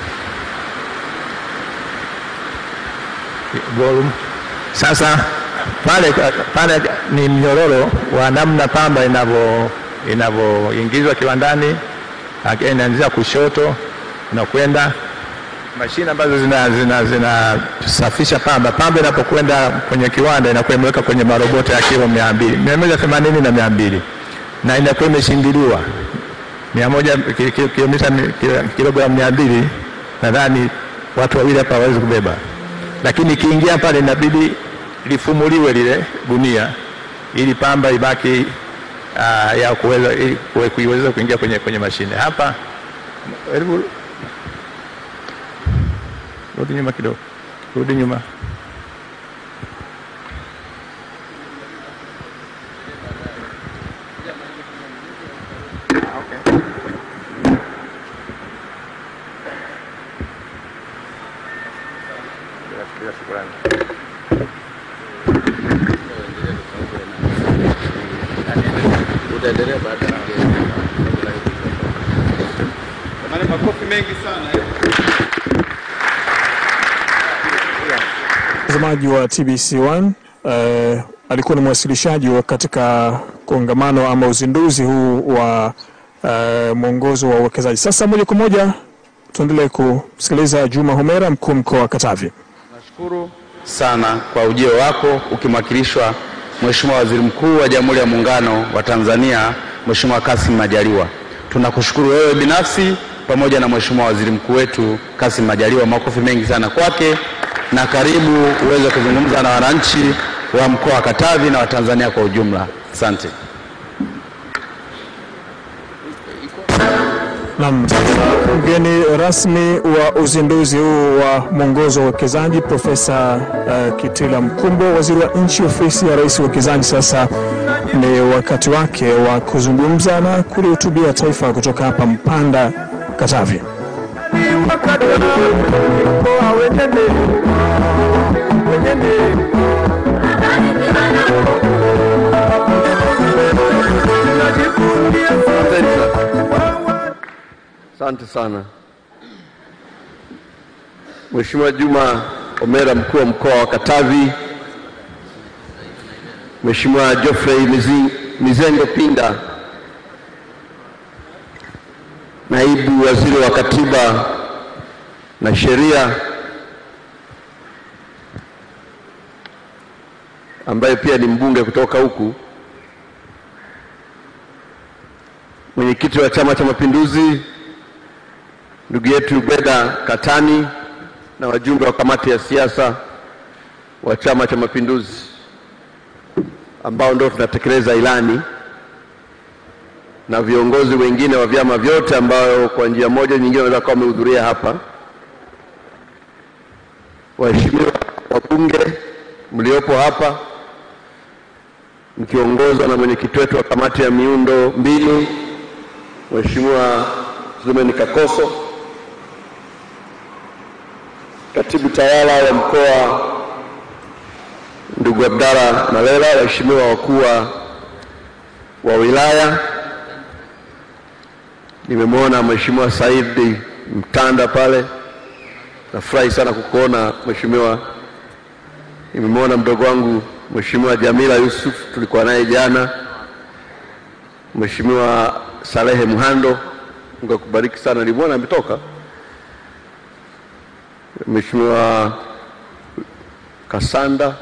Volume. Sasa pale, pale ni mnyororo wa namna pamba inavyo inavyoingizwa kiwandani, Again, inaanzia kushoto na kwenda mashine ambazo zinasafisha zina, zinasafisha pamba. Pamba inapokwenda kwenye kiwanda inakuwa imeweka kwenye marobota ya kilo mia mbili mia moja themanini na mia mbili na inakuwa imeshindiliwa mia moja ki- ki- kilomita mi- ki- kilogramu mia mbili nadhani watu wawili hapa hawawezi kubeba, lakini ikiingia pale inabidi lifumuliwe lile gunia ili pamba ibaki uh, ya kuweza ili kuwe- kuiweza kuingia kwenye, kwenye mashine hapa. Hebu rudi nyuma kidogo, rudi nyuma. Bila- bila shukrani. Jamani, makofi mengi sana. Mtazamaji wa TBC1 eh, alikuwa ni mwasilishaji wa katika kongamano ama uzinduzi huu wa eh, mwongozo wa uwekezaji. Sasa moja kwa moja tuendelee kusikiliza Juma Homera, mkuu mkoa wa Katavi. Nashukuru sana kwa ujio wako ukimwakilishwa Mheshimiwa Waziri Mkuu wa Jamhuri ya Muungano wa Tanzania, Mheshimiwa Kassim Majaliwa. Tunakushukuru wewe binafsi pamoja na Mheshimiwa Waziri Mkuu wetu Kassim Majaliwa. Makofi mengi sana kwake, na karibu uweze kuzungumza na wananchi wa mkoa wa Katavi na Watanzania kwa ujumla. Asante. Naam, sasa mgeni rasmi wa uzinduzi huu wa mwongozo wa uwekezaji Profesa uh, Kitila Mkumbo, waziri wa nchi ofisi ya rais uwekezaji. Sasa ni wakati wake wa kuzungumza na kulihutubia taifa kutoka hapa Mpanda, Katavi. Thank you. Asante sana Mheshimiwa Juma Omera, mkuu wa mkoa wa Katavi, Mheshimiwa Geoffrey Mizi- Mizengo Pinda, naibu waziri wa Katiba na Sheria, ambaye pia ni mbunge kutoka huku, mwenyekiti wa Chama cha Mapinduzi ndugu yetu Beda Katani na wajumbe wa kamati ya siasa wa Chama cha Mapinduzi ambao ndio tunatekeleza ilani na viongozi wengine wa vyama vyote ambao kwa njia moja nyingine wanaweza kuwa wamehudhuria hapa, waheshimiwa wabunge mliopo hapa mkiongozwa na mwenyekiti wetu wa kamati ya miundo mbinu Mheshimiwa Zumeni Kakoso, katibu tawala wa mkoa ndugu Abdalla Malela, waheshimiwa wakuu wa- wa wilaya, nimemwona Mheshimiwa Saidi Mtanda pale, nafurahi sana kukuona Mheshimiwa. Nimemwona mdogo wangu Mheshimiwa Jamila Yusuf, tulikuwa naye jana. Mheshimiwa Salehe Mhando, Mungu akubariki sana, nilimwona ametoka. Mheshimiwa Kasanda,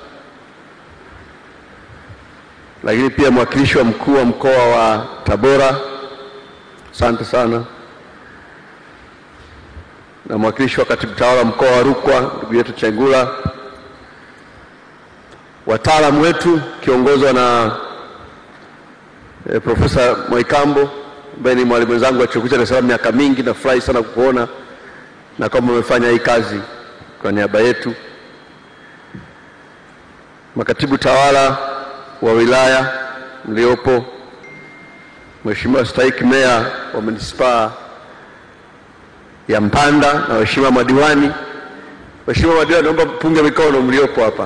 lakini pia mwakilishi wa mkuu wa mkoa wa Tabora, asante sana, na mwakilishi wa katibu tawala mkoa wa Rukwa ndugu yetu Chengula, wataalamu wetu kiongozwa na eh, Profesa Mwaikambo ambaye ni mwalimu wenzangu wa chuo kikuu cha Dar es Salaam miaka mingi. Nafurahi sana kukuona na kwamba umefanya hii kazi kwa niaba yetu. Makatibu tawala wa wilaya mliopo, Mheshimiwa Stahiki Meya wa manispaa ya Mpanda na waheshimiwa madiwani. Waheshimiwa madiwani, naomba mpunge mikono mliopo hapa,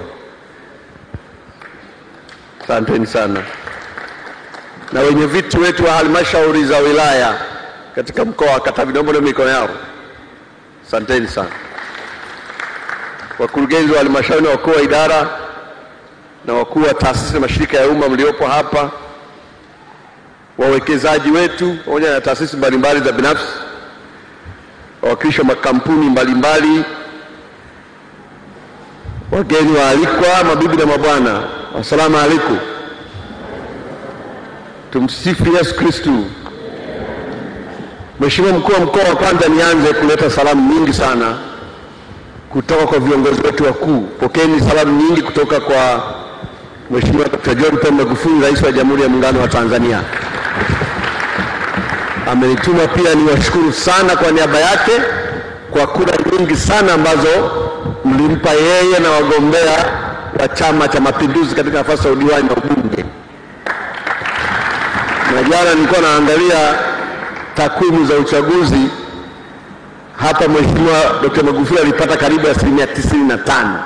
asanteni sana na wenye viti wetu wa halmashauri za wilaya katika mkoa wa Katavi, naomba na mikono yao. Asanteni sana. Wakurugenzi wa halmashauri na wakuu wa idara na wakuu wa taasisi na mashirika ya umma mliopo hapa, wawekezaji wetu pamoja na taasisi mbalimbali za binafsi, wawakilishi wa makampuni mbalimbali, wageni waalikwa, mabibi na mabwana, assalamu alaikum. Tumsifu Yesu Kristu. Mheshimiwa mkuu wa mkoa, wa kwanza nianze kuleta salamu nyingi sana kutoka kwa viongozi wetu wakuu. Pokeeni salamu nyingi kutoka kwa Mheshimiwa Dr. John Pombe Magufuli, Rais wa Jamhuri ya Muungano wa Tanzania. Amenituma pia niwashukuru sana kwa niaba yake kwa kura nyingi sana ambazo mlimpa yeye na wagombea wa Chama cha Mapinduzi katika nafasi ya udiwani na ubunge na jana nilikuwa naangalia takwimu za uchaguzi hapa, Mheshimiwa Dkt. Magufuli alipata karibu asilimia tisini na tano.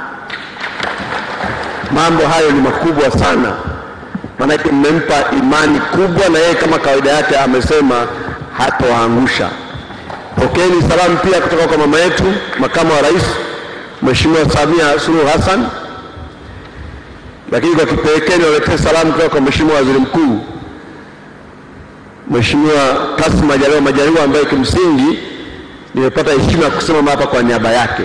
Mambo hayo ni makubwa sana, maanake mmempa imani kubwa, na yeye kama kawaida yake amesema hatoangusha. Pokeeni salamu pia kutoka kwa mama yetu makamu wa rais Mheshimiwa Samia Suluhu Hassan, lakini kwa kipekee niwaletee salamu kutoka kwa Mheshimiwa Waziri Mkuu Mheshimiwa Kassim Majaliwa Majaliwa ambaye kimsingi nimepata heshima ya kusimama hapa kwa niaba yake.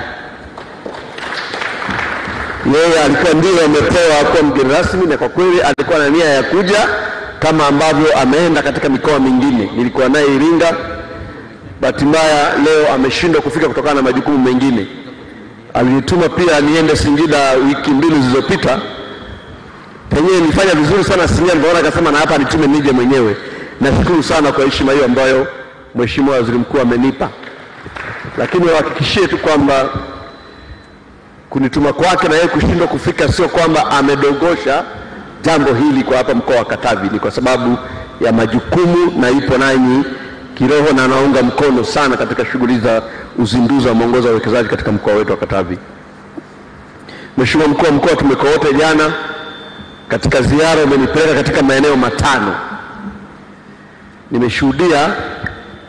Yeye alikuwa ndiye amepewa kuwa mgeni rasmi, na kwa kweli alikuwa na nia ya kuja kama ambavyo ameenda katika mikoa mingine. Nilikuwa naye Iringa, bahati mbaya leo ameshindwa kufika kutokana na majukumu mengine. Alinituma pia niende Singida wiki mbili zilizopita, penyewe nilifanya vizuri sana Singida, ndio akasema na hapa nitume nije mwenyewe. Nashukuru sana kwa heshima hiyo ambayo Mheshimiwa Waziri Mkuu amenipa, lakini wahakikishie tu kwamba kunituma kwake na yeye kushindwa kufika sio kwamba amedogosha jambo hili kwa hapa mkoa wa Katavi, ni kwa sababu ya majukumu na ipo nanyi kiroho na anaunga mkono sana katika shughuli za uzinduzi wa mwongozo wa uwekezaji katika mkoa wetu wa Katavi. Mheshimiwa mkuu wa mkoa, tumekuwa wote jana katika ziara, umenipeleka katika maeneo matano nimeshuhudia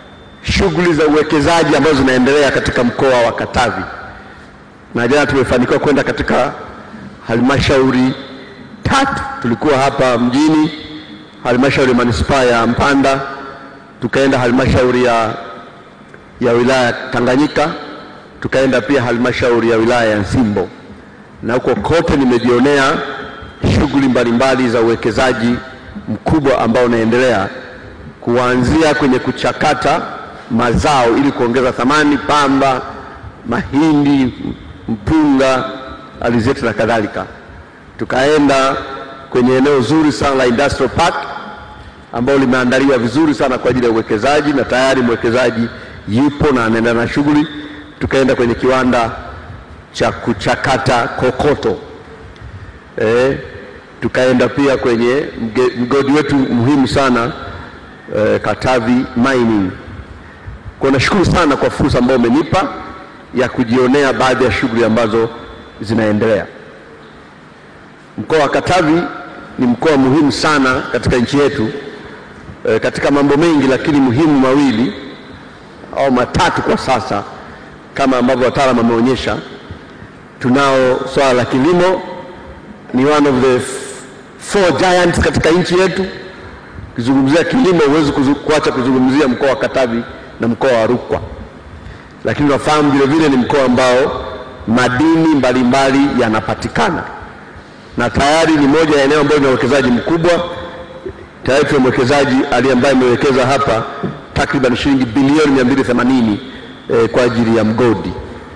shughuli za uwekezaji ambazo zinaendelea katika mkoa wa Katavi, na jana tumefanikiwa kwenda katika halmashauri tatu. Tulikuwa hapa mjini, halmashauri ya manispaa ya Mpanda, tukaenda halmashauri ya, ya wilaya ya Tanganyika, tukaenda pia halmashauri ya wilaya ya Nsimbo, na huko kote nimejionea shughuli mbalimbali za uwekezaji mkubwa ambao unaendelea kuanzia kwenye kuchakata mazao ili kuongeza thamani, pamba, mahindi, mpunga, alizeti na kadhalika. Tukaenda kwenye eneo zuri sana la industrial park ambalo limeandaliwa vizuri sana kwa ajili ya uwekezaji na tayari mwekezaji yupo na anaendelea na shughuli. Tukaenda kwenye kiwanda cha kuchakata kokoto eh, tukaenda pia kwenye mge- mgodi wetu muhimu sana eh, Katavi Mining. Kwa nashukuru sana kwa fursa ambayo umenipa ya kujionea baadhi ya shughuli ambazo zinaendelea. Mkoa wa Katavi ni mkoa muhimu sana katika nchi yetu eh, katika mambo mengi, lakini muhimu mawili au matatu kwa sasa, kama ambavyo wataalamu wameonyesha. Tunao swala la kilimo, ni one of the f- four giants katika nchi yetu. Ukizungumzia kilimo huwezi kuzu- kuacha kuzungumzia mkoa wa Katavi na mkoa wa Rukwa, lakini unafahamu vile vile ni mkoa ambao madini mbalimbali yanapatikana na tayari ni moja ya eneo ambayo lina uwekezaji mkubwa. Tayari tuna mwekezaji aliye ambaye amewekeza hapa takriban shilingi bilioni 280 eh, kwa ajili ya mgodi.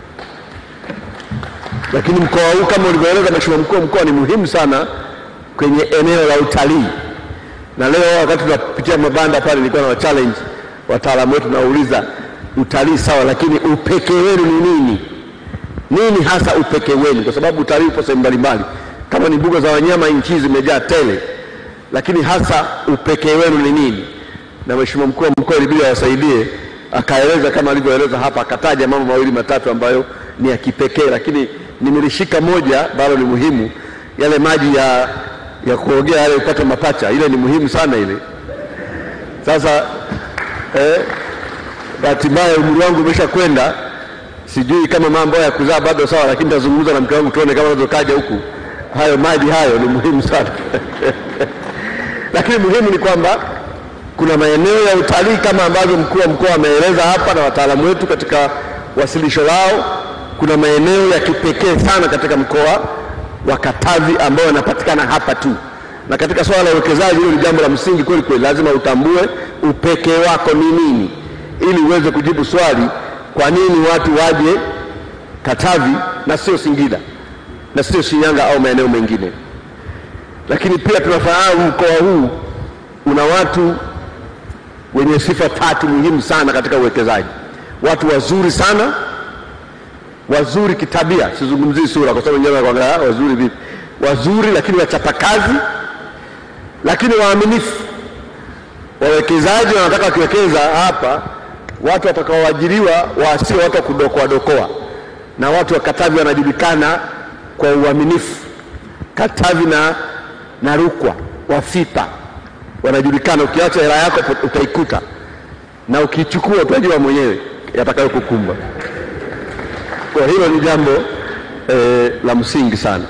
Lakini mkoa huu kama ulivyoeleza Mheshimiwa mkuu wa mkoa ni muhimu sana kwenye eneo la utalii, na leo wakati tunapitia mabanda pale nilikuwa na wa challenge wataalamu wetu, nauliza utalii sawa, lakini upekee wenu ni nini? Nini hasa upekee wenu? Kwa sababu utalii upo sehemu mbalimbali, kama ni mbuga za wanyama, nchi hizi zimejaa tele, lakini hasa upekee wenu ni nini? Na Mheshimiwa mkuu wa mkoa ilibidi awasaidie, akaeleza kama alivyoeleza hapa, akataja mambo mawili matatu ambayo ni ya kipekee, lakini nimelishika moja bado ni muhimu, yale maji ya, ya kuogea yale upate mapacha, ile ni muhimu sana ile. Sasa eh, bahati mbaya umri wangu umesha kwenda, sijui kama mambo ya kuzaa bado sawa, lakini nitazungumza na mke wangu tuone kama naweza kaja huku. Hayo maji hayo ni muhimu sana lakini muhimu ni kwamba kuna maeneo ya utalii kama ambavyo mkuu wa mkoa ameeleza hapa na wataalamu wetu katika wasilisho lao. Kuna maeneo ya kipekee sana katika mkoa wa Katavi ambayo yanapatikana hapa tu, na katika swala la uwekezaji, hilo ni jambo la msingi kweli kweli. Lazima utambue upekee wako ni nini, ili uweze kujibu swali, kwa nini watu waje Katavi na sio Singida na sio Shinyanga au maeneo mengine. Lakini pia tunafahamu mkoa huu una watu wenye sifa tatu muhimu sana katika uwekezaji: watu wazuri sana, wazuri kitabia, sizungumzii sura kwa sababu wengine wanakuangalia "Ah, wazuri vipi, wazuri lakini wachapakazi, lakini waaminifu. Wawekezaji wanataka wakiwekeza hapa, watu watakaoajiriwa wasio watu wa kudokoa dokoa, na watu wa Katavi wanajulikana kwa uaminifu. Katavi na, na Rukwa Wafipa wanajulikana, ukiacha hela yako utaikuta, na ukichukua utajua mwenyewe yatakayokukumba. Kwa hilo ni jambo eh, la msingi sana,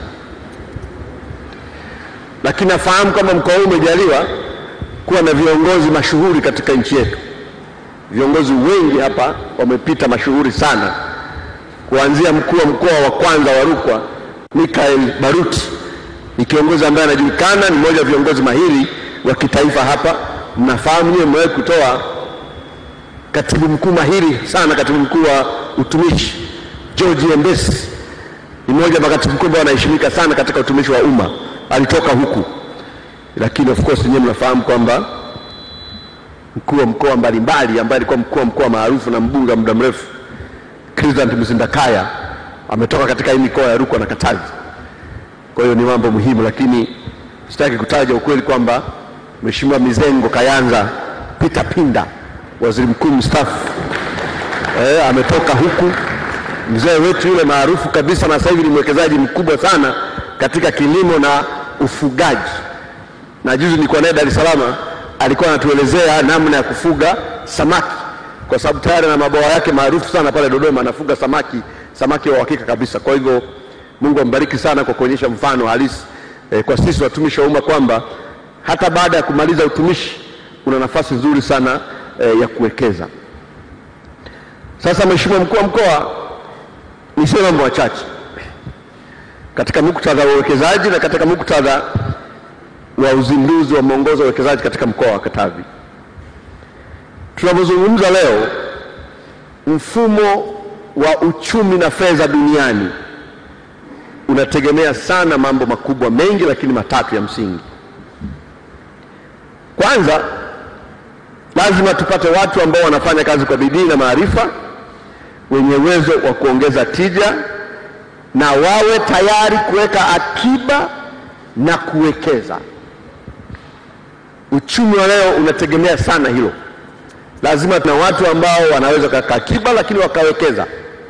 lakini nafahamu kwamba mkoa huu umejaliwa kuwa na viongozi mashuhuri katika nchi yetu. Viongozi wengi hapa wamepita mashuhuri sana, kuanzia mkuu wa mkoa wa kwanza wa Rukwa Mikael Baruti ni kiongozi ambaye anajulikana, ni mmoja wa viongozi mahiri wa kitaifa hapa. Mnafahamu nyewe, mmewahi kutoa katibu mkuu mahiri sana, katibu mkuu wa utumishi George Embesi ni mmoja wa makatibu mkuu ambao wanaheshimika sana katika utumishi wa umma, alitoka huku. Lakini of course nyewe mnafahamu kwamba mkuu wa mkoa mbalimbali ambaye alikuwa mkuu wa mkoa maarufu na mbunge wa muda mrefu Cleveland Mzindakaya ametoka katika hii mikoa ya Rukwa na Katavi. Kwa hiyo ni mambo muhimu, lakini sitaki kutaja ukweli kwamba Mheshimiwa Mizengo Kayanza Peter Pinda, waziri mkuu mstaafu eh, ametoka huku. Mzee wetu yule maarufu kabisa, na sasa hivi ni mwekezaji mkubwa sana katika kilimo na ufugaji, na juzi nilikuwa naye Dar es Salaam, alikuwa anatuelezea namna ya kufuga samaki kwa sababu tayari na mabwawa yake maarufu sana pale Dodoma, anafuga samaki, samaki wa uhakika kabisa. Kwa hivyo Mungu ambariki sana kwa kuonyesha mfano halisi eh, kwa sisi watumishi wa umma kwamba hata baada ya kumaliza utumishi una nafasi nzuri sana eh, ya kuwekeza. Sasa Mheshimiwa mkuu wa mkoa, niseme mambo machache katika muktadha wa uwekezaji na katika muktadha wa uzinduzi wa mwongozo wa uwekezaji katika mkoa wa Katavi. Tunavyozungumza leo, mfumo wa uchumi na fedha duniani unategemea sana mambo makubwa mengi, lakini matatu ya msingi. Kwanza, lazima tupate watu ambao wanafanya kazi kwa bidii na maarifa, wenye uwezo wa kuongeza tija na wawe tayari kuweka akiba na kuwekeza. Uchumi wa leo unategemea sana hilo. Lazima tuna watu ambao wanaweza kuweka akiba lakini wakawekeza.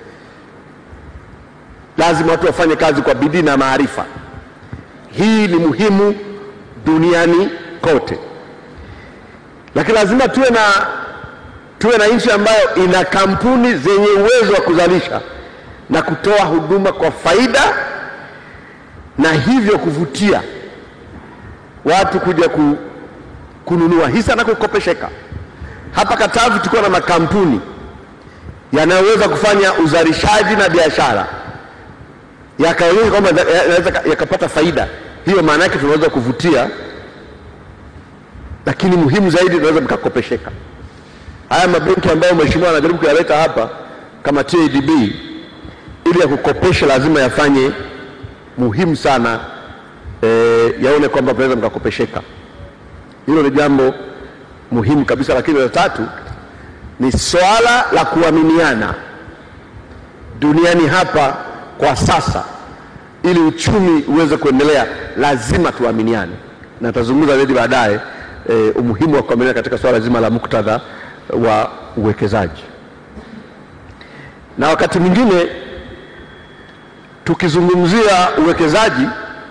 Lazima watu wafanye kazi kwa bidii na maarifa. Hii ni muhimu duniani kote, lakini lazima tuwe na tuwe na nchi ambayo ina kampuni zenye uwezo wa kuzalisha na kutoa huduma kwa faida na hivyo kuvutia watu kuja ku, kununua hisa na kukopesheka. Hapa Katavi tulikuwa na makampuni yanayoweza kufanya uzalishaji na biashara yakaonyesha kwamba yanaweza yakapata faida. Hiyo maana yake tunaweza kuvutia, lakini muhimu zaidi tunaweza mkakopesheka. Haya mabenki ambayo mheshimiwa anajaribu kuyaleta hapa kama TADB ili ya kukopesha lazima yafanye muhimu sana e, yaone kwamba mnaweza mkakopesheka. Hilo ni jambo muhimu kabisa, lakini la tatu ni swala la kuaminiana duniani hapa kwa sasa. Ili uchumi uweze kuendelea, lazima tuaminiane, na tazungumza zaidi baadaye e, umuhimu wa kuaminiana katika swala zima la muktadha wa uwekezaji. Na wakati mwingine tukizungumzia uwekezaji,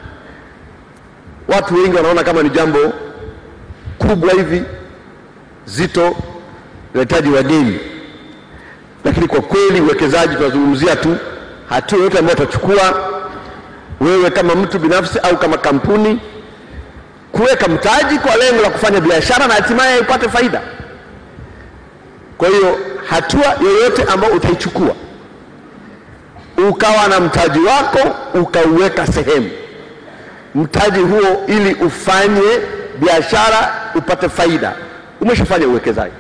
watu wengi wanaona kama ni jambo kubwa hivi zito, linahitaji wageni, lakini kwa kweli uwekezaji tunazungumzia tu hatua yoyote ambayo utachukua wewe kama mtu binafsi au kama kampuni kuweka mtaji kwa lengo la kufanya biashara na hatimaye ipate faida. Kwa hiyo hatua yoyote ambayo utaichukua ukawa na mtaji wako ukauweka sehemu, mtaji huo ili ufanye biashara upate faida, umeshafanya uwekezaji,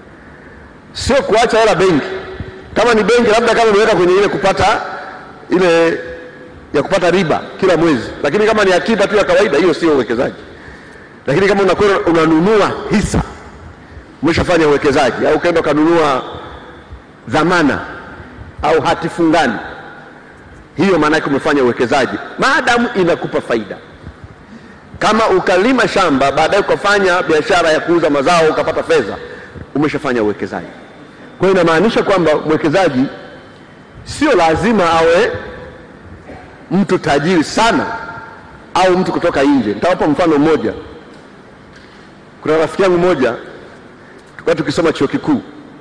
sio kuacha hela benki. Kama ni benki, labda kama umeweka kwenye ile kupata ile ya kupata riba kila mwezi, lakini kama ni akiba tu ya kawaida, hiyo sio uwekezaji. Lakini kama unakwenda unanunua hisa, umeshafanya uwekezaji, au ukaenda ukanunua dhamana au hati fungani, hiyo maana yake umefanya uwekezaji, maadamu inakupa faida. Kama ukalima shamba baadaye ukafanya biashara ya kuuza mazao ukapata fedha, umeshafanya uwekezaji. Kwa hiyo inamaanisha kwamba mwekezaji sio lazima awe mtu tajiri sana au mtu kutoka nje. Nitawapa mfano mmoja. Kuna rafiki yangu mmoja, tulikuwa tukisoma chuo kikuu,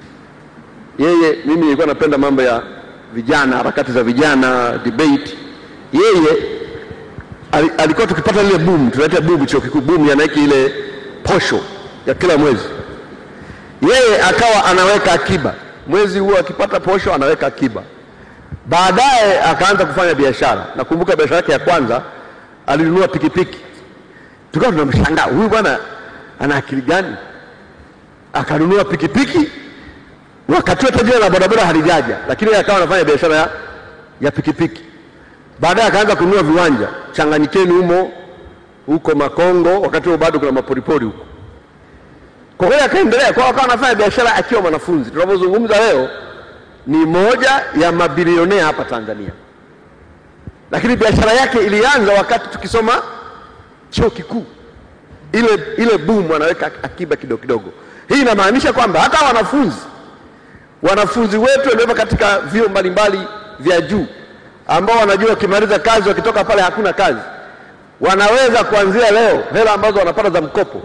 yeye, mimi nilikuwa napenda mambo ya vijana, harakati za vijana, debate. Yeye ali- alikuwa tukipata lile boom, tunaita boom chuo kikuu, boom ya Nike, ile posho ya kila mwezi, yeye akawa anaweka akiba mwezi huo, akipata posho anaweka akiba baadaye akaanza kufanya biashara. Nakumbuka biashara yake ya kwanza alinunua pikipiki, tukawa tunamshangaa huyu bwana ana akili gani? Akanunua pikipiki wakati wote jina la bodaboda halijaja, lakini yeye akawa anafanya biashara ya, ya pikipiki. Baadaye akaanza kununua viwanja Changanyikeni humo huko Makongo, wakati huo bado kuna maporipori huko. Kwa kweli akaendelea kwa, akawa anafanya biashara akiwa mwanafunzi. Tunavyozungumza leo ni moja ya mabilionea hapa Tanzania, lakini biashara yake ilianza wakati tukisoma chuo kikuu. Ile, ile boom anaweka akiba kidogo kidogo. Hii inamaanisha kwamba hata wanafunzi wanafunzi wetu waliopo katika vyuo mbalimbali vya juu ambao wanajua wakimaliza kazi wakitoka pale hakuna kazi, wanaweza kuanzia leo hela ambazo wanapata za mkopo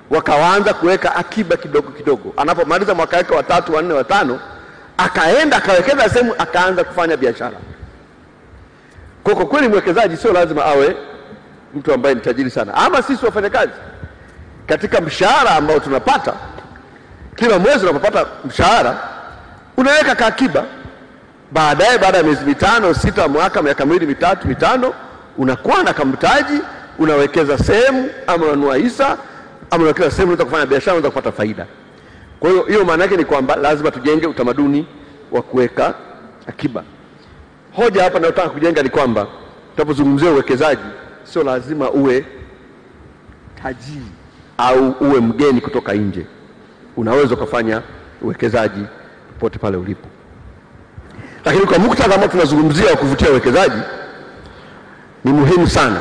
wakaanza kuweka akiba kidogo kidogo. Anapomaliza mwaka wake wa tatu, wa nne, wa tano, akaenda akawekeza sehemu, akaanza kufanya biashara. Kwa kwa kweli mwekezaji sio lazima awe mtu ambaye ni tajiri sana, ama sisi wafanyakazi katika mshahara ambao tunapata kila mwezi, unapopata mshahara unaweka kaakiba, baadaye baada ya miezi mitano, sita, mwaka, miaka miwili, mitatu, mitano, unakuwa na kamtaji, unawekeza sehemu, ama unanunua hisa, ama unawekeza sehemu, unaweza kufanya biashara, unaweza kupata faida. Kwa hiyo hiyo maana yake ni kwamba lazima tujenge utamaduni wa kuweka akiba. Hoja hapa nayotaka kujenga ni kwamba tunapozungumzia uwekezaji, sio lazima uwe tajiri au uwe mgeni kutoka nje. Unaweza ukafanya uwekezaji popote pale ulipo, lakini kwa muktadha ambao tunazungumzia wa kuvutia uwekezaji, ni muhimu sana,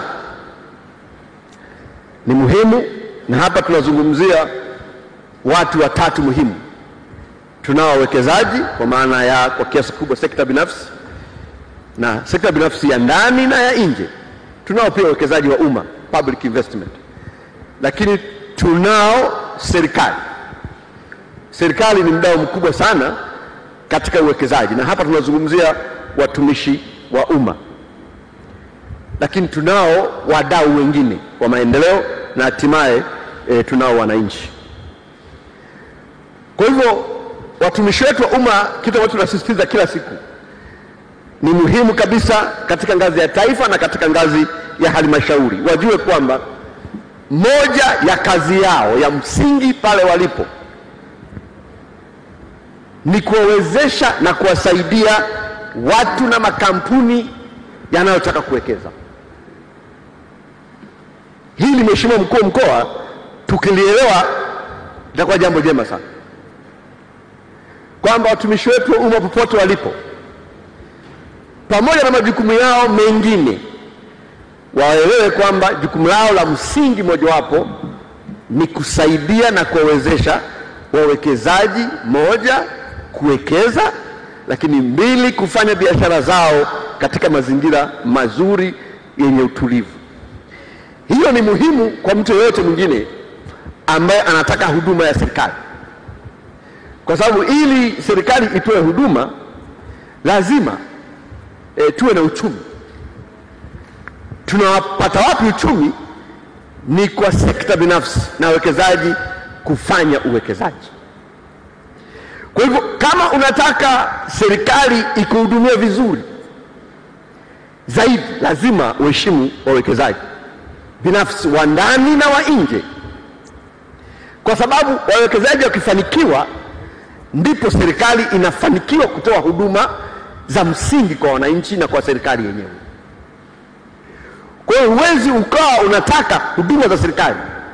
ni muhimu, na hapa tunazungumzia watu watatu muhimu. Tunao wawekezaji kwa maana ya kwa kiasi kubwa sekta binafsi na sekta binafsi ya ndani na ya nje. Tunao pia uwekezaji wa umma public investment, lakini tunao serikali. Serikali ni mdau mkubwa sana katika uwekezaji, na hapa tunazungumzia watumishi wa umma, lakini tunao wadau wengine wa maendeleo na hatimaye e, tunao wananchi. Kwa hivyo watumishi wetu wa umma, kitu ambacho tunasisitiza kila siku ni muhimu kabisa katika ngazi ya taifa na katika ngazi ya halmashauri, wajue kwamba moja ya kazi yao ya msingi pale walipo ni kuwawezesha na kuwasaidia watu na makampuni yanayotaka kuwekeza. Hili Mheshimiwa Mkuu wa Mkoa, tukilielewa itakuwa jambo jema sana, kwamba watumishi wetu wa umma popote walipo pamoja na majukumu yao mengine waelewe kwamba jukumu lao la msingi mojawapo ni kusaidia na kuwawezesha wawekezaji, moja, kuwekeza, lakini mbili, kufanya biashara zao katika mazingira mazuri yenye utulivu. Hiyo ni muhimu kwa mtu yeyote mwingine ambaye anataka huduma ya serikali, kwa sababu ili serikali itoe huduma lazima e, tuwe na uchumi. Tunawapata wapi uchumi? Ni kwa sekta binafsi na wawekezaji kufanya uwekezaji. Kwa hivyo kama unataka serikali ikuhudumie vizuri zaidi, lazima uheshimu wawekezaji binafsi wa ndani na wa nje, kwa sababu wawekezaji wakifanikiwa, ndipo serikali inafanikiwa kutoa huduma za msingi kwa wananchi na kwa serikali yenyewe. Kwa hiyo huwezi ukawa unataka huduma za serikali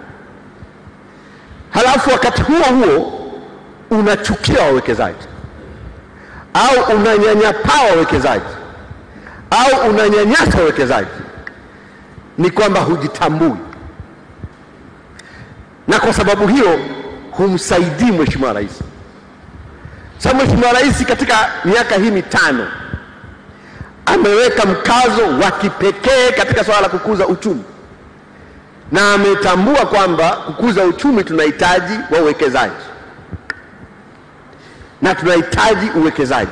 halafu wakati huo huo unachukia wawekezaji au unanyanyapaa wawekezaji au unanyanyasa wawekezaji, ni kwamba hujitambui, na kwa sababu hiyo humsaidii Mheshimiwa Rais. Sasa Mheshimiwa Rais katika miaka hii mitano ameweka mkazo wa kipekee katika swala la kukuza uchumi na ametambua kwamba kukuza uchumi tunahitaji wawekezaji na tunahitaji uwekezaji,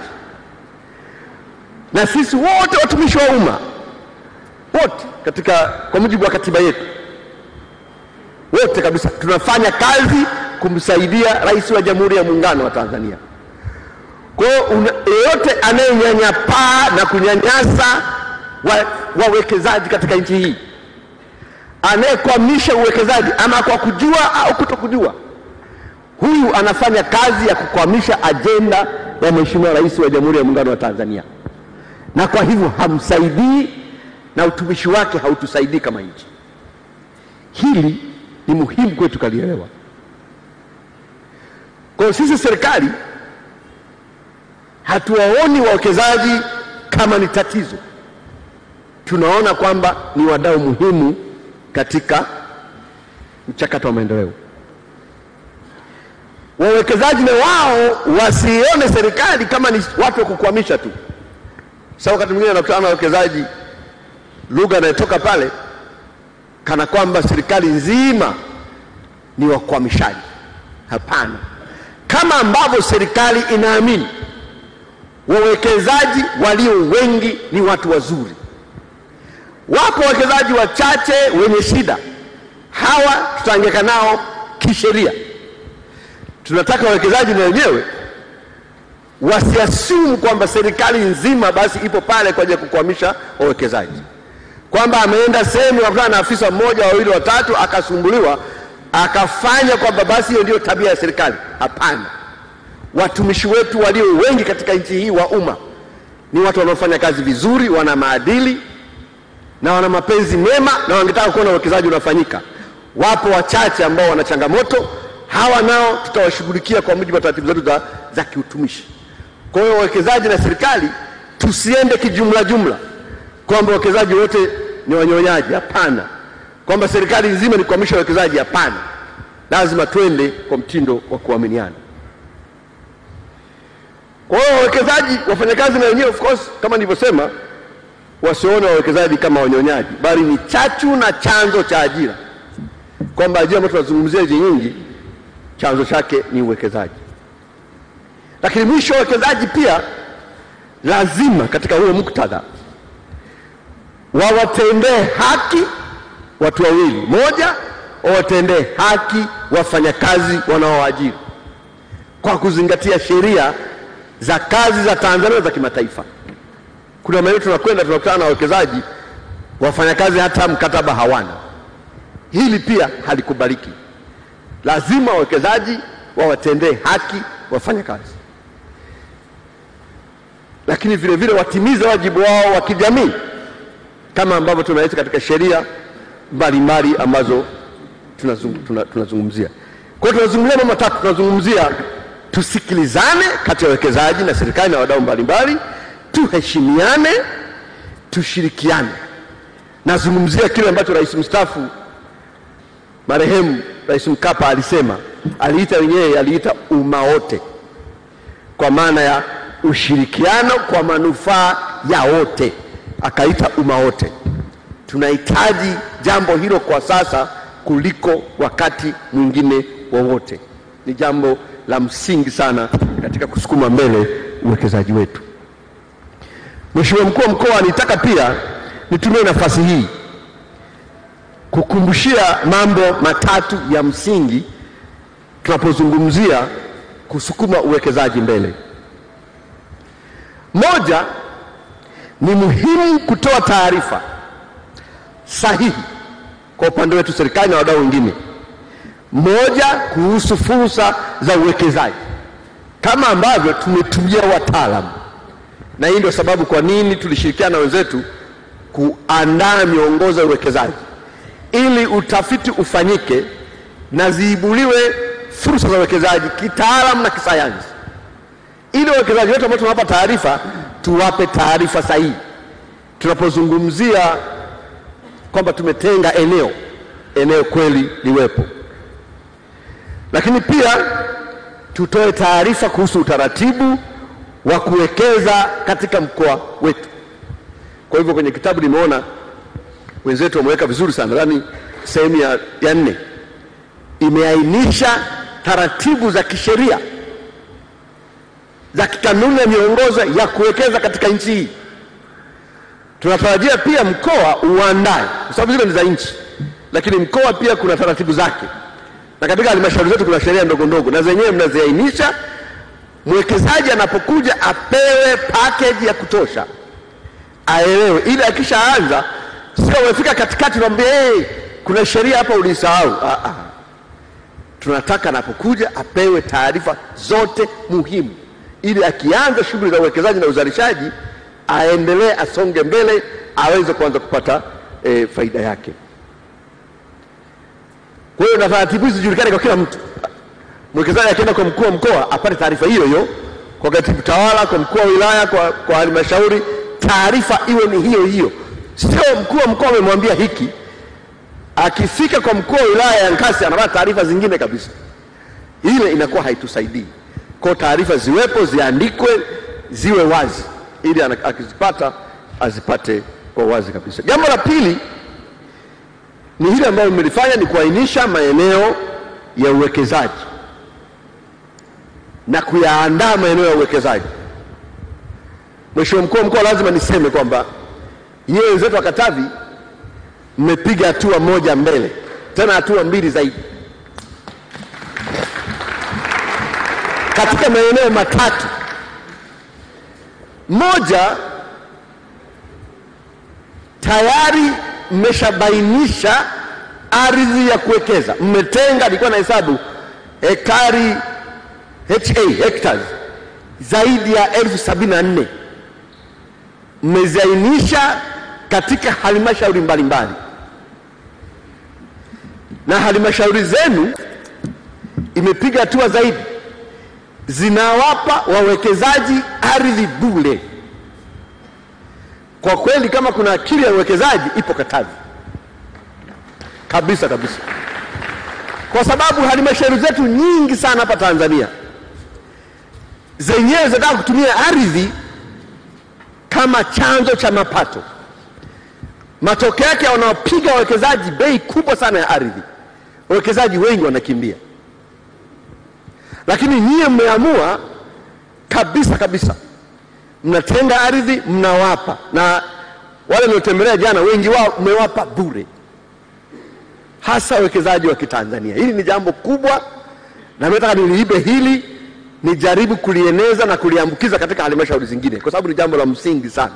na sisi wote watumishi wa umma wote katika, kwa mujibu wa katiba yetu, wote kabisa tunafanya kazi kumsaidia Rais wa Jamhuri ya Muungano wa Tanzania. Kwa hiyo yeyote anayenyanyapaa na kunyanyasa wawekezaji wa katika nchi hii anayekwamisha uwekezaji ama kwa kujua au kutokujua, huyu anafanya kazi ya kukwamisha ajenda ya Mheshimiwa Rais wa Jamhuri ya Muungano wa Tanzania, na kwa hivyo hamsaidii na utumishi wake hautusaidii kama nchi. Hili ni muhimu kwetu kalielewa. Kwa hiyo sisi serikali hatuwaoni wawekezaji kama ni tatizo, tunaona kwamba ni wadau muhimu katika mchakato wa maendeleo. Wawekezaji na wao wasione serikali kama ni watu wa kukwamisha tu. Sasa wakati mwingine anakutana na wawekezaji, lugha inayotoka pale kana kwamba serikali nzima ni wakwamishaji. Hapana, kama ambavyo serikali inaamini wawekezaji walio wengi ni watu wazuri. Wapo wawekezaji wachache wenye shida, hawa tutaangaika nao kisheria. Tunataka wawekezaji na wenyewe wasiasumu kwamba serikali nzima basi ipo pale kwa ajili ya kukwamisha wawekezaji, kwamba ameenda sehemu akutana na afisa mmoja wawili watatu akasumbuliwa akafanya kwamba basi hiyo ndio tabia ya serikali. Hapana, watumishi wetu walio wengi katika nchi hii wa umma ni watu wanaofanya kazi vizuri, wana maadili na wana mapenzi mema na wangetaka kuona uwekezaji unafanyika. Wapo wachache ambao wana changamoto, hawa nao tutawashughulikia kwa mujibu wa taratibu zetu za, za kiutumishi. Kwa hiyo wawekezaji na serikali tusiende kijumla jumla kwamba wawekezaji wote ni wanyonyaji. Hapana, kwamba serikali nzima ni kuhamisha wawekezaji. Hapana, lazima twende kwa mtindo wa kuaminiana. Kwa hiyo wawekezaji, wafanyakazi na wenyewe of course, kama nilivyosema, wasione wawekezaji kama wanyonyaji, bali ni chachu na chanzo cha ajira, kwamba ajira ambayo tunazungumzia hizi nyingi, chanzo chake ni uwekezaji. Lakini mwisho, wawekezaji pia lazima katika huo muktadha wawatendee haki watu wawili. Moja, wawatendee haki wafanyakazi wanaowaajiri kwa kuzingatia sheria za kazi za Tanzania na za kimataifa. Kuna maeneo tunakwenda tunakutana na wawekezaji, wafanyakazi hata mkataba hawana. Hili pia halikubaliki. Lazima wawekezaji wawatendee haki wafanyakazi, lakini vile vile watimize wajibu wao wa kijamii kama ambavyo tunaweza katika sheria mbalimbali ambazo tunazung- tuna- tunazungumzia. Kwa hiyo tunazungumzia mambo matatu. Tunazungumzia tusikilizane kati ya wawekezaji na serikali na wadau mbalimbali, tuheshimiane, tushirikiane. Nazungumzia kile ambacho rais mstaafu marehemu Rais Mkapa alisema, aliita wenyewe, aliita umma wote, kwa maana ya ushirikiano kwa manufaa ya wote, akaita umma wote. Tunahitaji jambo hilo kwa sasa kuliko wakati mwingine wowote. Ni jambo la msingi sana katika kusukuma mbele uwekezaji wetu. Mheshimiwa mkuu wa mkoa, nitaka pia nitumie nafasi hii kukumbushia mambo matatu ya msingi tunapozungumzia kusukuma uwekezaji mbele. Moja, ni muhimu kutoa taarifa sahihi kwa upande wetu serikali na wadau wengine. Moja, kuhusu fursa za uwekezaji kama ambavyo tumetumia wataalamu, na hii ndio sababu kwa nini tulishirikiana na wenzetu kuandaa miongozo ya uwekezaji ili utafiti ufanyike na ziibuliwe fursa za uwekezaji kitaalamu na kisayansi, ili wawekezaji wetu ambao tunawapa taarifa tuwape taarifa sahihi. Tunapozungumzia kwamba tumetenga eneo, eneo kweli liwepo, lakini pia tutoe taarifa kuhusu utaratibu wa kuwekeza katika mkoa wetu. Kwa hivyo kwenye kitabu nimeona wenzetu wameweka vizuri sana, nadhani sehemu ya, ya nne imeainisha taratibu za kisheria za kikanuni na miongozo ya kuwekeza katika nchi hii. Tunatarajia pia mkoa uandae, kwa sababu zile ni za nchi, lakini mkoa pia kuna taratibu zake, na katika halmashauri zetu kuna sheria ndogo ndogo, na zenyewe mnaziainisha. Mwekezaji anapokuja apewe package ya kutosha, aelewe, ili akishaanza sio umefika katikati unamwambia hey, kuna sheria hapa ulisahau. Ah, ah. Tunataka anapokuja apewe taarifa zote muhimu, ili akianza shughuli za uwekezaji na uzalishaji aendelee, asonge mbele, aweze kuanza kupata eh, faida yake. Kwa hiyo na taratibu hizi zijulikane kwa kila mtu. Mwekezaji akienda kwa mkuu wa mkoa apate taarifa hiyo hiyo, kwa katibu tawala, kwa mkuu wa wilaya, kwa, kwa halmashauri, taarifa iwe ni hiyo hiyo sio mkuu wa mkoa amemwambia hiki, akifika kwa mkuu wa wilaya ya Nkasi anapata taarifa zingine kabisa. Ile inakuwa haitusaidii. Kwa taarifa ziwepo, ziandikwe, ziwe wazi, ili ana- akizipata azipate kwa wazi kabisa. Jambo la pili ni hili ambalo nimelifanya ni kuainisha maeneo ya uwekezaji na kuyaandaa maeneo ya uwekezaji. Mheshimiwa mkuu wa mkoa, lazima niseme kwamba yeye wenzetu wa Katavi mmepiga hatua moja mbele, tena hatua mbili zaidi katika maeneo matatu. Moja, tayari mmeshabainisha ardhi ya kuwekeza, mmetenga, nilikuwa na hesabu ekari ha hectares zaidi ya elfu sabini na nne mmeziainisha katika halmashauri mbalimbali, na halmashauri zenu imepiga hatua zaidi, zinawapa wawekezaji ardhi bure. Kwa kweli, kama kuna akili ya uwekezaji ipo Katavi kabisa kabisa, kwa sababu halmashauri zetu nyingi sana hapa Tanzania zenyewe zinataka kutumia ardhi kama chanzo cha mapato. Matokeo yake wanaopiga wawekezaji bei kubwa sana ya ardhi, wawekezaji wengi wanakimbia. Lakini nyie mmeamua kabisa kabisa, mnatenga ardhi mnawapa, na wale niliotembelea jana, wengi wao mmewapa bure, hasa wawekezaji wa Kitanzania. Hili ni jambo kubwa, na mimi nataka niliibe hili nijaribu kulieneza na kuliambukiza katika halmashauri zingine, kwa sababu ni jambo la msingi sana.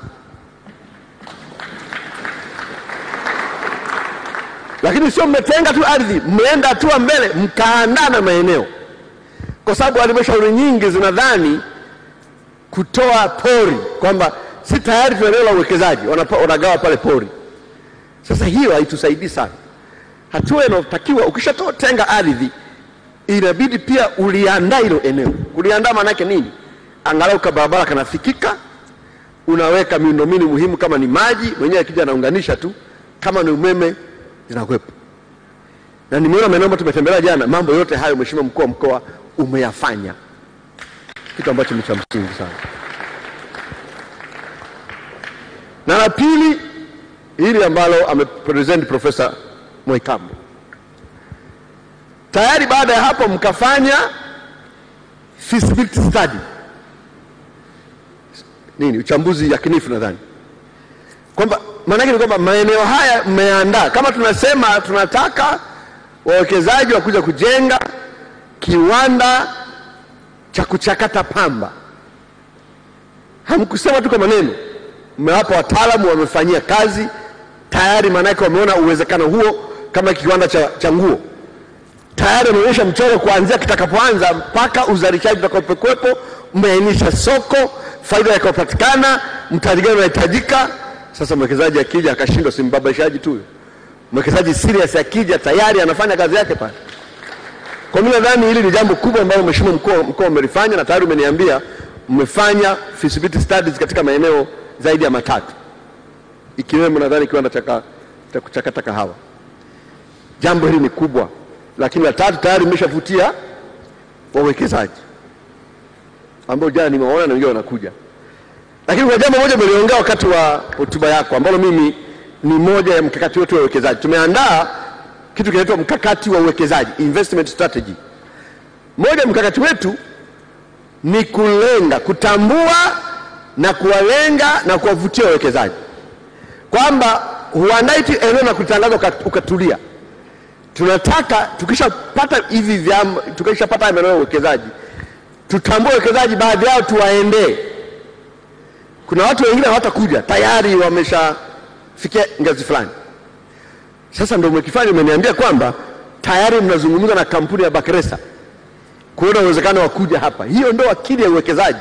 Lakini sio mmetenga tu ardhi, mmeenda hatua mbele, mkaandaa na maeneo, kwa sababu halmashauri nyingi zinadhani kutoa pori kwamba si tayari tuna eneo la uwekezaji, wanapa- wanagawa pale pori. Sasa hiyo haitusaidii sana. Hatua inayotakiwa ukishatoa tenga ardhi inabidi pia uliandaa hilo eneo. Kuliandaa maana yake nini? Angalau ka barabara kanafikika, unaweka miundombinu muhimu, kama ni maji mwenyewe akija anaunganisha tu, kama ni umeme zinakuwepo. Na nimeona maeneo ambayo tumetembelea jana, mambo yote hayo Mheshimiwa mkuu wa mkoa umeyafanya, kitu ambacho ni cha msingi sana. Na la pili, hili ambalo amepresent Profesa Mwaikambo tayari baada ya hapo mkafanya feasibility study nini, uchambuzi yakinifu nadhani kwamba maanake ni kwamba maeneo haya mmeandaa, kama tunasema tunataka wawekezaji wakuja kujenga kiwanda cha kuchakata pamba, hamkusema tu kwa maneno, mmewapa wataalamu, wamefanyia kazi tayari, maanake wameona uwezekano huo, kama kiwanda cha, cha nguo tayari ameonyesha mchoro kuanzia kitakapoanza mpaka uzalishaji utakapokuwepo, mmeainisha soko, faida itakayopatikana, mtaji gani unahitajika. Sasa mwekezaji akija akashindwa, si mbabaishaji tu huyo. Mwekezaji serious akija tayari anafanya kazi yake pale. Kwa mimi nadhani hili ni jambo kubwa ambalo mheshimiwa mkuu mkoa umelifanya, na tayari umeniambia mmefanya feasibility studies katika maeneo zaidi ya matatu, ikiwemo nadhani kiwanda cha ka- cha kuchakata kahawa. Jambo hili ni kubwa lakini la tatu tayari mmeshavutia wawekezaji ambao jana nimewaona na wengine wanakuja. Lakini kuna jambo moja umeliongea wakati wa hotuba yako ambalo mimi ni moja ya mkakati wetu wa uwekezaji. Tumeandaa kitu kinaitwa mkakati wa uwekezaji, investment strategy. Moja ya mkakati wetu ni kulenga, kutambua na kuwalenga na kuwavutia wawekezaji, kwamba huandai tu eneo na kutangaza uka- ukatulia tunataka tukishapata hivi vyama, tukishapata maeneo ya uwekezaji, tutambue wawekezaji, baadhi yao tuwaendee. Kuna watu wengine hawatakuja, tayari wameshafikia ngazi fulani. Sasa ndio umekifanya, umeniambia kwamba tayari mnazungumza na kampuni ya Bakresa kuona uwezekano wa kuja hapa. Hiyo ndio akili ya uwekezaji,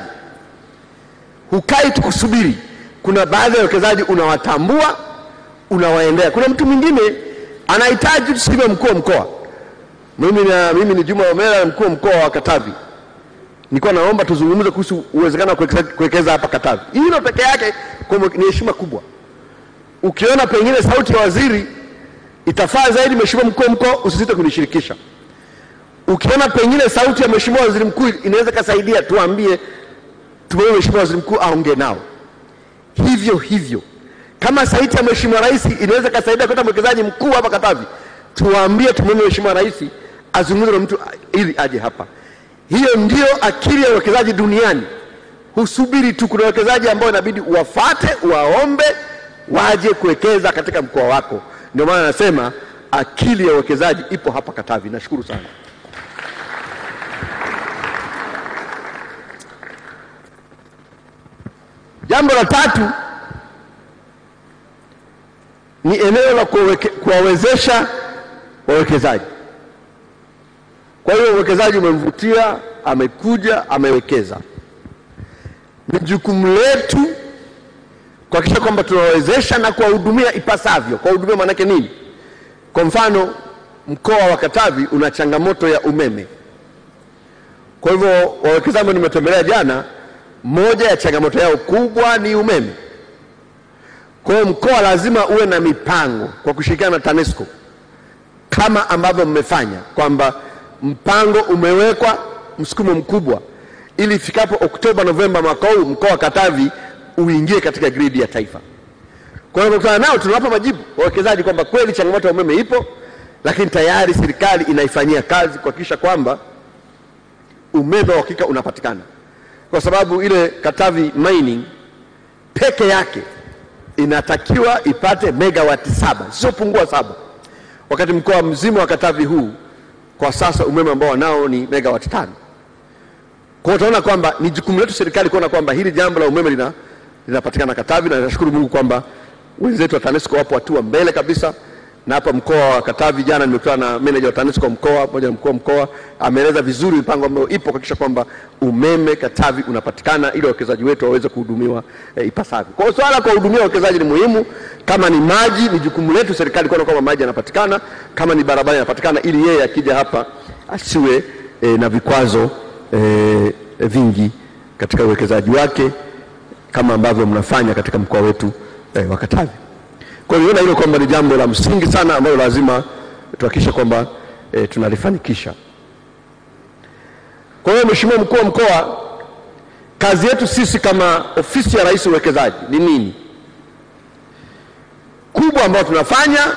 hukai tu kusubiri. Kuna baadhi ya wawekezaji unawatambua, unawaendea. Kuna mtu mwingine anahitaji tuseme mkuu wa mkoa. Mimi, na, mimi ni Juma Omera, mkuu wa mkoa wa Katavi. Nilikuwa naomba tuzungumze kuhusu uwezekano wa kuwekeza- kuwekeza hapa Katavi. Hilo peke yake kwa mwe- ni heshima kubwa. Ukiona pengine sauti ya waziri itafaa zaidi, mheshimiwa mkuu wa mkoa, usisite kunishirikisha. Ukiona pengine sauti ya mheshimiwa waziri mkuu inaweza ikasaidia, tuambie, tumwombe mheshimiwa waziri mkuu aongee nao. Hivyo hivyo kama sauti ya mheshimiwa rais inaweza ikasaidia kuleta mwekezaji mkuu hapa Katavi, tuwaambie tumwombe mheshimiwa rais azungumze na mtu ili aje hapa. Hiyo ndio akili ya uwekezaji duniani. Husubiri tu, kuna wawekezaji ambao inabidi uwafate, waombe waje kuwekeza katika mkoa wako. Ndio maana nasema akili ya uwekezaji ipo hapa Katavi. Nashukuru sana. Jambo la tatu ni eneo la kuweke- kuwawezesha wawekezaji. Kwa hiyo uwekezaji umemvutia, amekuja, amewekeza. Ni jukumu letu kuhakikisha kwamba tunawawezesha na kuwahudumia ipasavyo. Kuwahudumia maanake nini? Kwa mfano, mkoa wa Katavi una changamoto ya umeme. Kwa hivyo wawekezaji ambao nimetembelea jana, moja ya changamoto yao kubwa ni umeme. Kwa hiyo mkoa lazima uwe na mipango kwa kushirikiana na TANESCO kama ambavyo mmefanya kwamba mpango umewekwa msukumo mkubwa ili ifikapo Oktoba Novemba mwaka huu mkoa wa Katavi uingie katika gridi ya taifa. Kwa hiyo tunakutana nao, tunawapa majibu wawekezaji kwamba kweli changamoto ya umeme ipo, lakini tayari serikali inaifanyia kazi kuhakikisha kwamba umeme wa uhakika unapatikana, kwa sababu ile Katavi mining peke yake inatakiwa ipate megawati saba zisizopungua saba, wakati mkoa mzima wa Katavi huu kwa sasa umeme ambao wanao ni megawati tano. Kwa hiyo utaona kwamba ni jukumu letu serikali kuona kwamba hili jambo la umeme lina linapatikana Katavi, na nashukuru Mungu kwamba wenzetu wa TANESCO wapo hatua mbele kabisa, na hapa mkoa wa Katavi jana nimekutana na meneja wa TANESCO mkoa pamoja na mkuu wa mkoa, ameeleza vizuri mipango ambayo ipo kuhakikisha kwamba umeme Katavi unapatikana ili wawekezaji wetu waweze kuhudumiwa e, ipasavyo. Kwa hiyo swala la kuwahudumia wawekezaji ni muhimu. Kama ni maji, ni jukumu letu serikali kuona kwamba maji yanapatikana, kama ni barabara yanapatikana, ili yeye akija hapa asiwe e, na vikwazo e, vingi katika uwekezaji wake kama ambavyo mnafanya katika mkoa wetu eh, wa Katavi. Kwa hiyo niona hilo kwamba ni jambo la msingi sana ambalo lazima tuhakikishe kwamba eh, tunalifanikisha. Kwa hiyo Mheshimiwa mkuu wa mkoa, kazi yetu sisi kama ofisi ya Rais uwekezaji ni nini? Kubwa ambayo tunafanya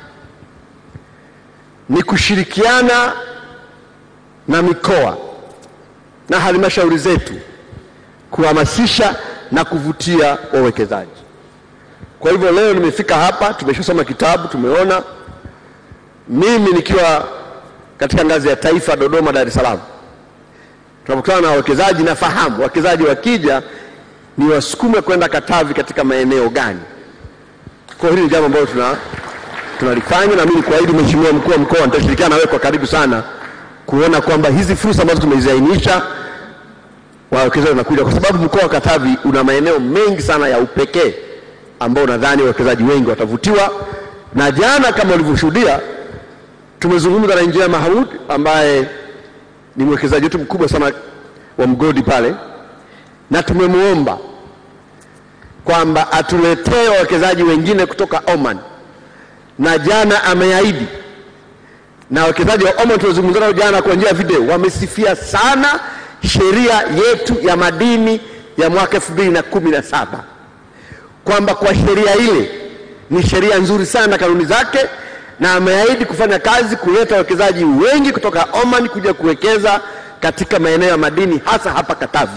ni kushirikiana na mikoa na halmashauri zetu kuhamasisha na kuvutia wawekezaji. Kwa hivyo leo nimefika hapa, tumeshasoma kitabu, tumeona. Mimi nikiwa katika ngazi ya taifa Dodoma, Dar es Salaam, tunapokutana na wawekezaji, nafahamu wawekezaji wakija ni wasukume kwenda Katavi katika maeneo gani. Kwa hiyo hili ni jambo ambalo tuna tunalifanya, na mimi kuahidi Mheshimiwa mkuu wa mkoa, nitashirikiana na wewe kwa karibu sana kuona kwamba hizi fursa ambazo tumeziainisha wawekezaji wanakuja, kwa sababu mkoa wa Katavi una maeneo mengi sana ya upekee ambao nadhani wawekezaji wengi watavutiwa. Na jana kama ulivyoshuhudia, tumezungumza na Injinia Mahamud ambaye ni mwekezaji wetu mkubwa sana wa mgodi pale, na tumemwomba kwamba atuletee wawekezaji wengine kutoka Oman, na jana ameahidi na wawekezaji wa Oman tuliozungumza nao jana kwa njia ya video wamesifia sana sheria yetu ya madini ya mwaka elfu mbili na kumi na saba kwamba kwa sheria ile ni sheria nzuri sana kanuni zake, na ameahidi kufanya kazi kuleta wawekezaji wengi kutoka Oman kuja kuwekeza katika maeneo ya madini hasa hapa Katavi.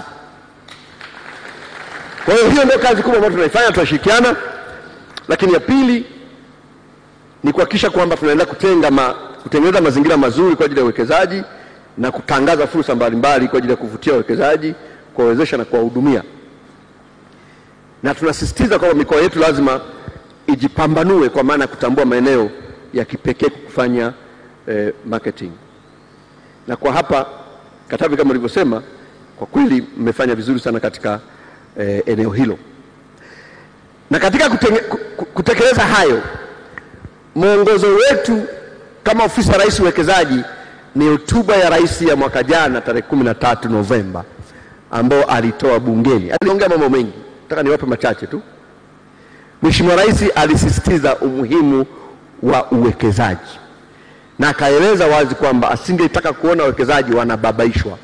Kwa hiyo hiyo ndio kazi kubwa ambayo tunaifanya, tunashirikiana. Lakini ya pili ni kuhakikisha kwamba tunaendelea kutenga ma, kutengeneza mazingira mazuri kwa ajili ya uwekezaji na kutangaza fursa mbalimbali kwa ajili ya kuvutia wawekezaji, kuwawezesha na kuwahudumia. Na tunasisitiza kwamba mikoa yetu lazima ijipambanue kwa maana ya kutambua maeneo ya kipekee kufanya eh, marketing. Na kwa hapa Katavi kama ulivyosema, kwa kweli mmefanya vizuri sana katika eh, eneo hilo. Na katika kutenge, ku- kutekeleza hayo, mwongozo wetu kama ofisi ya Rais uwekezaji ni hotuba ya rais ya mwaka jana tarehe kumi na tatu Novemba ambao alitoa bungeni. Aliongea mambo mengi, nataka niwape machache tu. Mheshimiwa Rais alisisitiza umuhimu wa uwekezaji na akaeleza wazi kwamba asingetaka kuona wawekezaji wanababaishwa,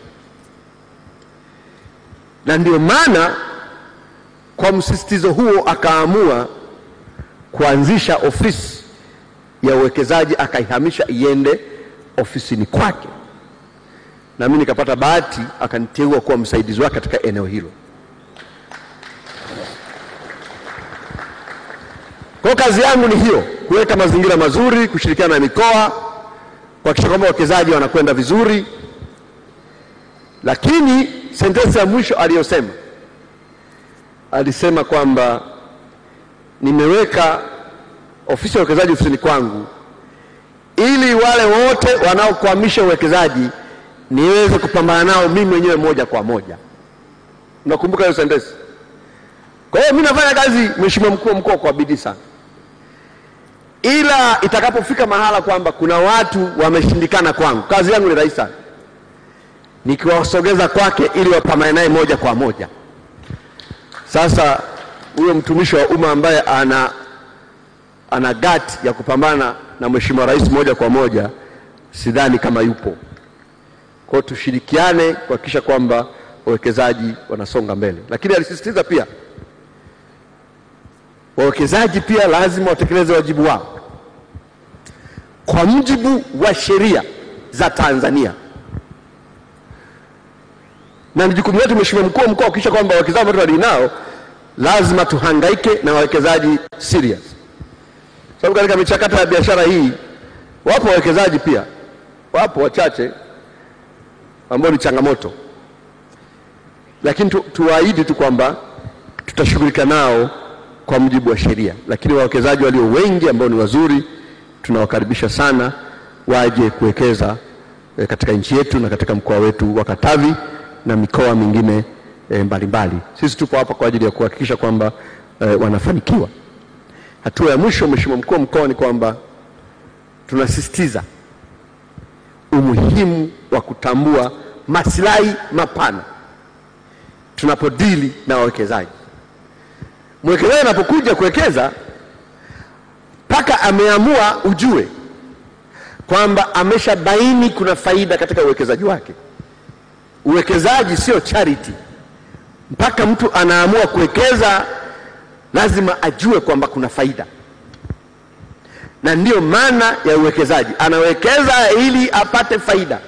na ndio maana kwa msisitizo huo akaamua kuanzisha ofisi ya uwekezaji akaihamisha iende ofisini kwake, na mimi nikapata bahati akaniteua kuwa msaidizi wake katika eneo hilo. Kwa hiyo kazi yangu ni hiyo, kuweka mazingira mazuri, kushirikiana na mikoa, kuhakikisha kwamba wawekezaji wanakwenda vizuri. Lakini sentensi ya mwisho aliyosema, alisema kwamba nimeweka ofisi ya uwekezaji ofisini kwangu ili wale wote wanaokwamisha uwekezaji niweze kupambana nao mimi mwenyewe moja kwa moja. Unakumbuka hiyo sentensi? Kwa hiyo mimi nafanya kazi, Mheshimiwa mkuu wa mkoa, kwa bidii sana, ila itakapofika mahala kwamba kuna watu wameshindikana kwangu, kazi yangu ni rahisi sana, nikiwasogeza kwake ili wapambane naye moja kwa moja. Sasa huyo mtumishi wa umma ambaye ana ana gati ya kupambana na Mheshimiwa Rais moja kwa moja, sidhani kama yupo. Kwa hiyo tushirikiane kuhakikisha kwamba wawekezaji wanasonga mbele, lakini alisisitiza pia wawekezaji pia lazima watekeleze wajibu wao kwa mujibu wa sheria za Tanzania, na ni jukumu letu Mheshimiwa mkuu wa mkoa kuhakikisha kwamba wawekezaji wote walionao lazima tuhangaike na wawekezaji serious, sababu katika michakato ya biashara hii wapo wawekezaji pia, wapo wachache ambao ni changamoto, lakini tu, tuwaahidi tu kwamba tutashughulika nao kwa mujibu wa sheria, lakini wawekezaji walio wengi ambao ni wazuri tunawakaribisha sana waje kuwekeza e, katika nchi yetu na katika mkoa wetu wa Katavi na mikoa mingine e, mbalimbali. Sisi tupo hapa kwa ajili ya kuhakikisha kwamba e, wanafanikiwa. Hatua ya mwisho, Mheshimiwa mkuu wa mkoa, ni kwamba tunasisitiza umuhimu wa kutambua maslahi mapana tunapodili na wawekezaji. Mwekezaji anapokuja kuwekeza mpaka ameamua, ujue kwamba ameshabaini kuna faida katika uwekezaji wake. Uwekezaji sio charity. Mpaka mtu anaamua kuwekeza, lazima ajue kwamba kuna faida, na ndiyo maana ya uwekezaji. Anawekeza ili apate faida.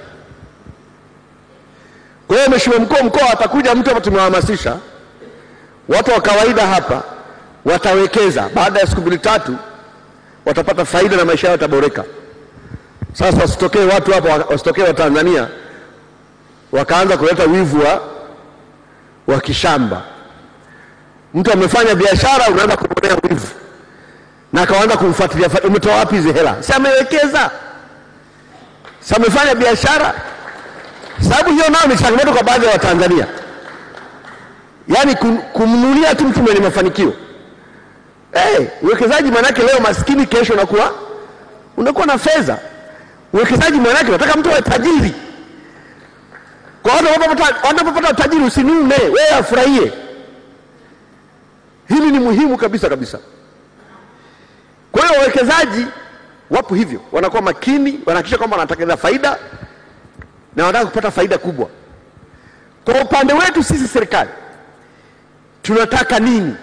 Kwa hiyo, Mheshimiwa mkuu wa mkoa, atakuja mtu hapa, tumewahamasisha watu wa kawaida hapa watawekeza, baada ya siku mbili tatu watapata faida na maisha yao yataboreka. Sasa wasitokee watu hapa, wasitokee Watanzania wakaanza kuleta wivu wa, wa kishamba. Mtu amefanya biashara, unaanza kumwonea wivu na akaanza kumfuatilia, umetoa wapi hizi hela? Si amewekeza, si amefanya biashara? Sababu hiyo nayo ni changamoto kwa baadhi ya Watanzania, yaani kumnunia tu mtu mwenye mafanikio. Hey, uwekezaji maanake leo maskini, kesho unakuwa unakuwa na fedha. Uwekezaji maanake unataka mtu awe tajiri. Kwa watu wanapopata utajiri, usinune wewe, afurahie. Hili ni muhimu kabisa kabisa. Kwa hiyo wawekezaji wapo hivyo, wanakuwa makini, wanahakikisha kwamba wanatengeneza faida na wanataka kupata faida kubwa. Kwa upande wetu sisi serikali tunataka nini?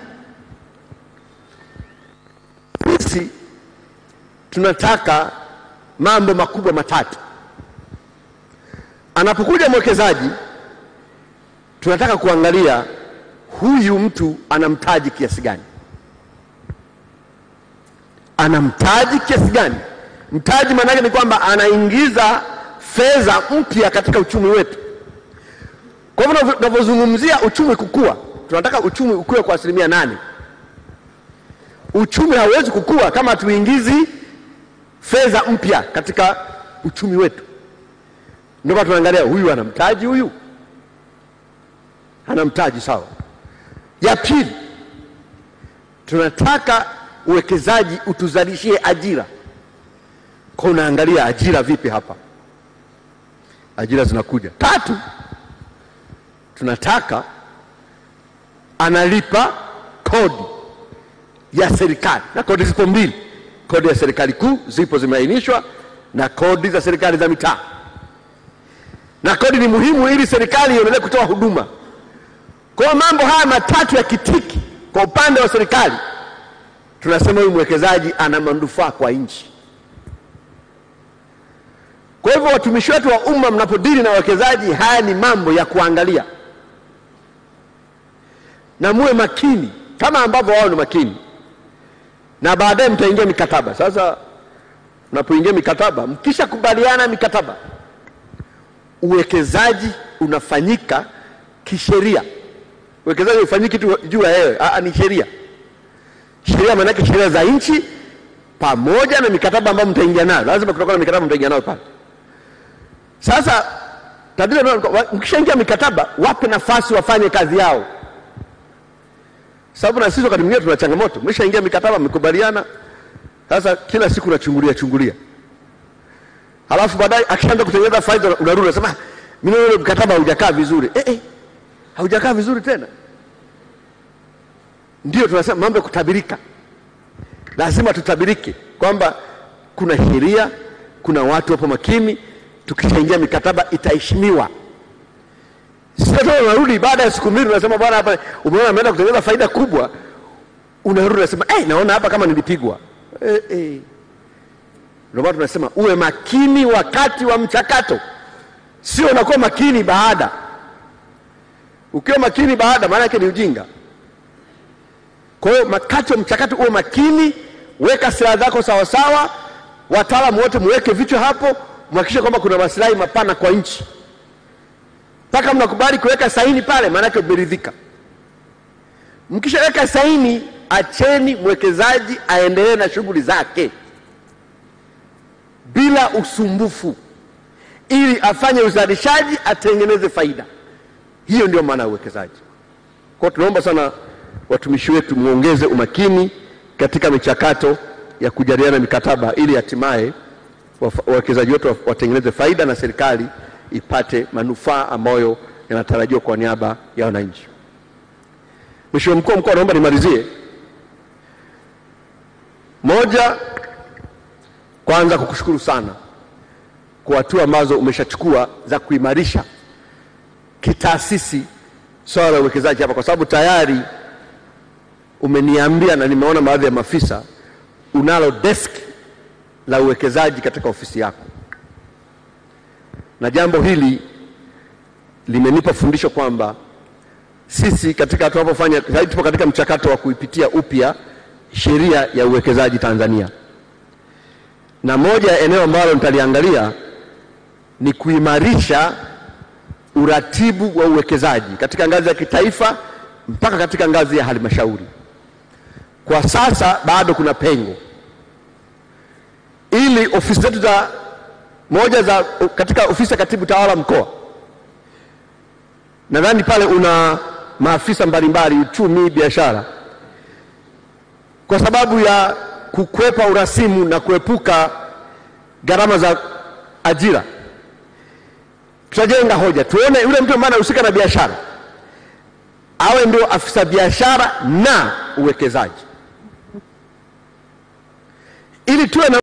Sisi tunataka mambo makubwa matatu. Anapokuja mwekezaji, tunataka kuangalia huyu mtu ana mtaji kiasi gani, ana mtaji kiasi gani. Mtaji maana yake ni kwamba anaingiza fedha mpya katika uchumi wetu. Kwa hivyo tunavyozungumzia uchumi kukua, tunataka uchumi ukue kwa asilimia nane. Uchumi hauwezi kukua kama hatuingizi fedha mpya katika uchumi wetu. Ndio maana tunaangalia huyu ana mtaji, huyu ana mtaji sawa. Ya pili, tunataka uwekezaji utuzalishie ajira. Kwa unaangalia ajira vipi hapa, ajira zinakuja. Tatu, tunataka analipa kodi ya serikali, na kodi zipo mbili, kodi ya serikali kuu zipo zimeainishwa, na kodi za serikali za mitaa. Na kodi ni muhimu ili serikali iendelee kutoa huduma. Kwa hiyo mambo haya matatu ya kitiki, kwa upande wa serikali tunasema huyu mwekezaji ana manufaa kwa nchi. Kwa Kwa hivyo watumishi wetu wa umma, mnapodili na wawekezaji, haya ni mambo ya kuangalia na muwe makini kama ambavyo wao ni makini, na baadaye mtaingia mikataba. Sasa mnapoingia mikataba, mkishakubaliana mikataba, uwekezaji unafanyika kisheria. Uwekezaji ufanyiki tu juu ya hewe, ah, ni sheria. Sheria maanake sheria za nchi pamoja na mikataba ambayo mtaingia nayo, lazima kutakuwa na mikataba mtaingia nayo pale. Sasa tatizo ni kwamba mkishaingia mikataba, wape nafasi wafanye kazi yao, sababu na sisi wakati mwingine tuna changamoto. Mshaingia mikataba, mmekubaliana, sasa kila siku unachungulia chungulia, halafu baadaye akishaanza kutengeneza faida, unarudi unasema, "Ah, mimi naona ule mkataba haujakaa vizuri. Eh, eh, haujakaa vizuri tena. Ndio tunasema mambo ya kutabirika lazima tutabirike kwamba kuna sheria, kuna watu wapo makini. Tukishaingia mikataba itaheshimiwa. Sio tu unarudi baada ya siku mbili unasema bwana, hapa umeona ameenda kutengeneza faida kubwa, unarudi unasema eh, naona hapa kama nilipigwa. Eh, eh. Ndio maana tunasema uwe makini wakati wa mchakato, sio unakuwa makini baada. Ukiwa makini baada, maana yake ni ujinga. Kwa hiyo wakati wa mchakato uwe makini, weka sera zako sawasawa, wataalamu wote muweke vichwa hapo, mhakikishe kwamba kuna maslahi mapana kwa nchi, mpaka mnakubali kuweka saini pale, maanake umeridhika. Mkishaweka saini, acheni mwekezaji aendelee na shughuli zake bila usumbufu, ili afanye uzalishaji, atengeneze faida. Hiyo ndio maana ya uwekezaji. Kwa hiyo tunaomba sana watumishi wetu muongeze umakini katika michakato ya kujadiliana mikataba ili hatimaye wafa- wawekezaji wetu wa- watengeneze faida na serikali ipate manufaa ambayo yanatarajiwa kwa niaba ya wananchi. Mheshimiwa mkuu wa mkoa, naomba nimalizie. Moja, kwanza kukushukuru sana kwa hatua ambazo umeshachukua za kuimarisha kitaasisi swala la uwekezaji hapa, kwa sababu tayari umeniambia na nimeona baadhi ya maafisa unalo desk la uwekezaji katika ofisi yako, na jambo hili limenipa fundisho kwamba sisi katika tunapofanya sasa hivi tupo katika mchakato wa kuipitia upya sheria ya uwekezaji Tanzania, na moja ya eneo ambalo nitaliangalia ni kuimarisha uratibu wa uwekezaji katika ngazi ya kitaifa mpaka katika ngazi ya halmashauri. Kwa sasa bado kuna pengo, ili ofisi zetu za moja za katika ofisi ya katibu tawala mkoa, nadhani pale una maafisa mbalimbali uchumi, biashara, kwa sababu ya kukwepa urasimu na kuepuka gharama za ajira tutajenga hoja, tuone yule mtu ambaye anahusika na biashara awe ndio afisa biashara na uwekezaji, ili tuwe na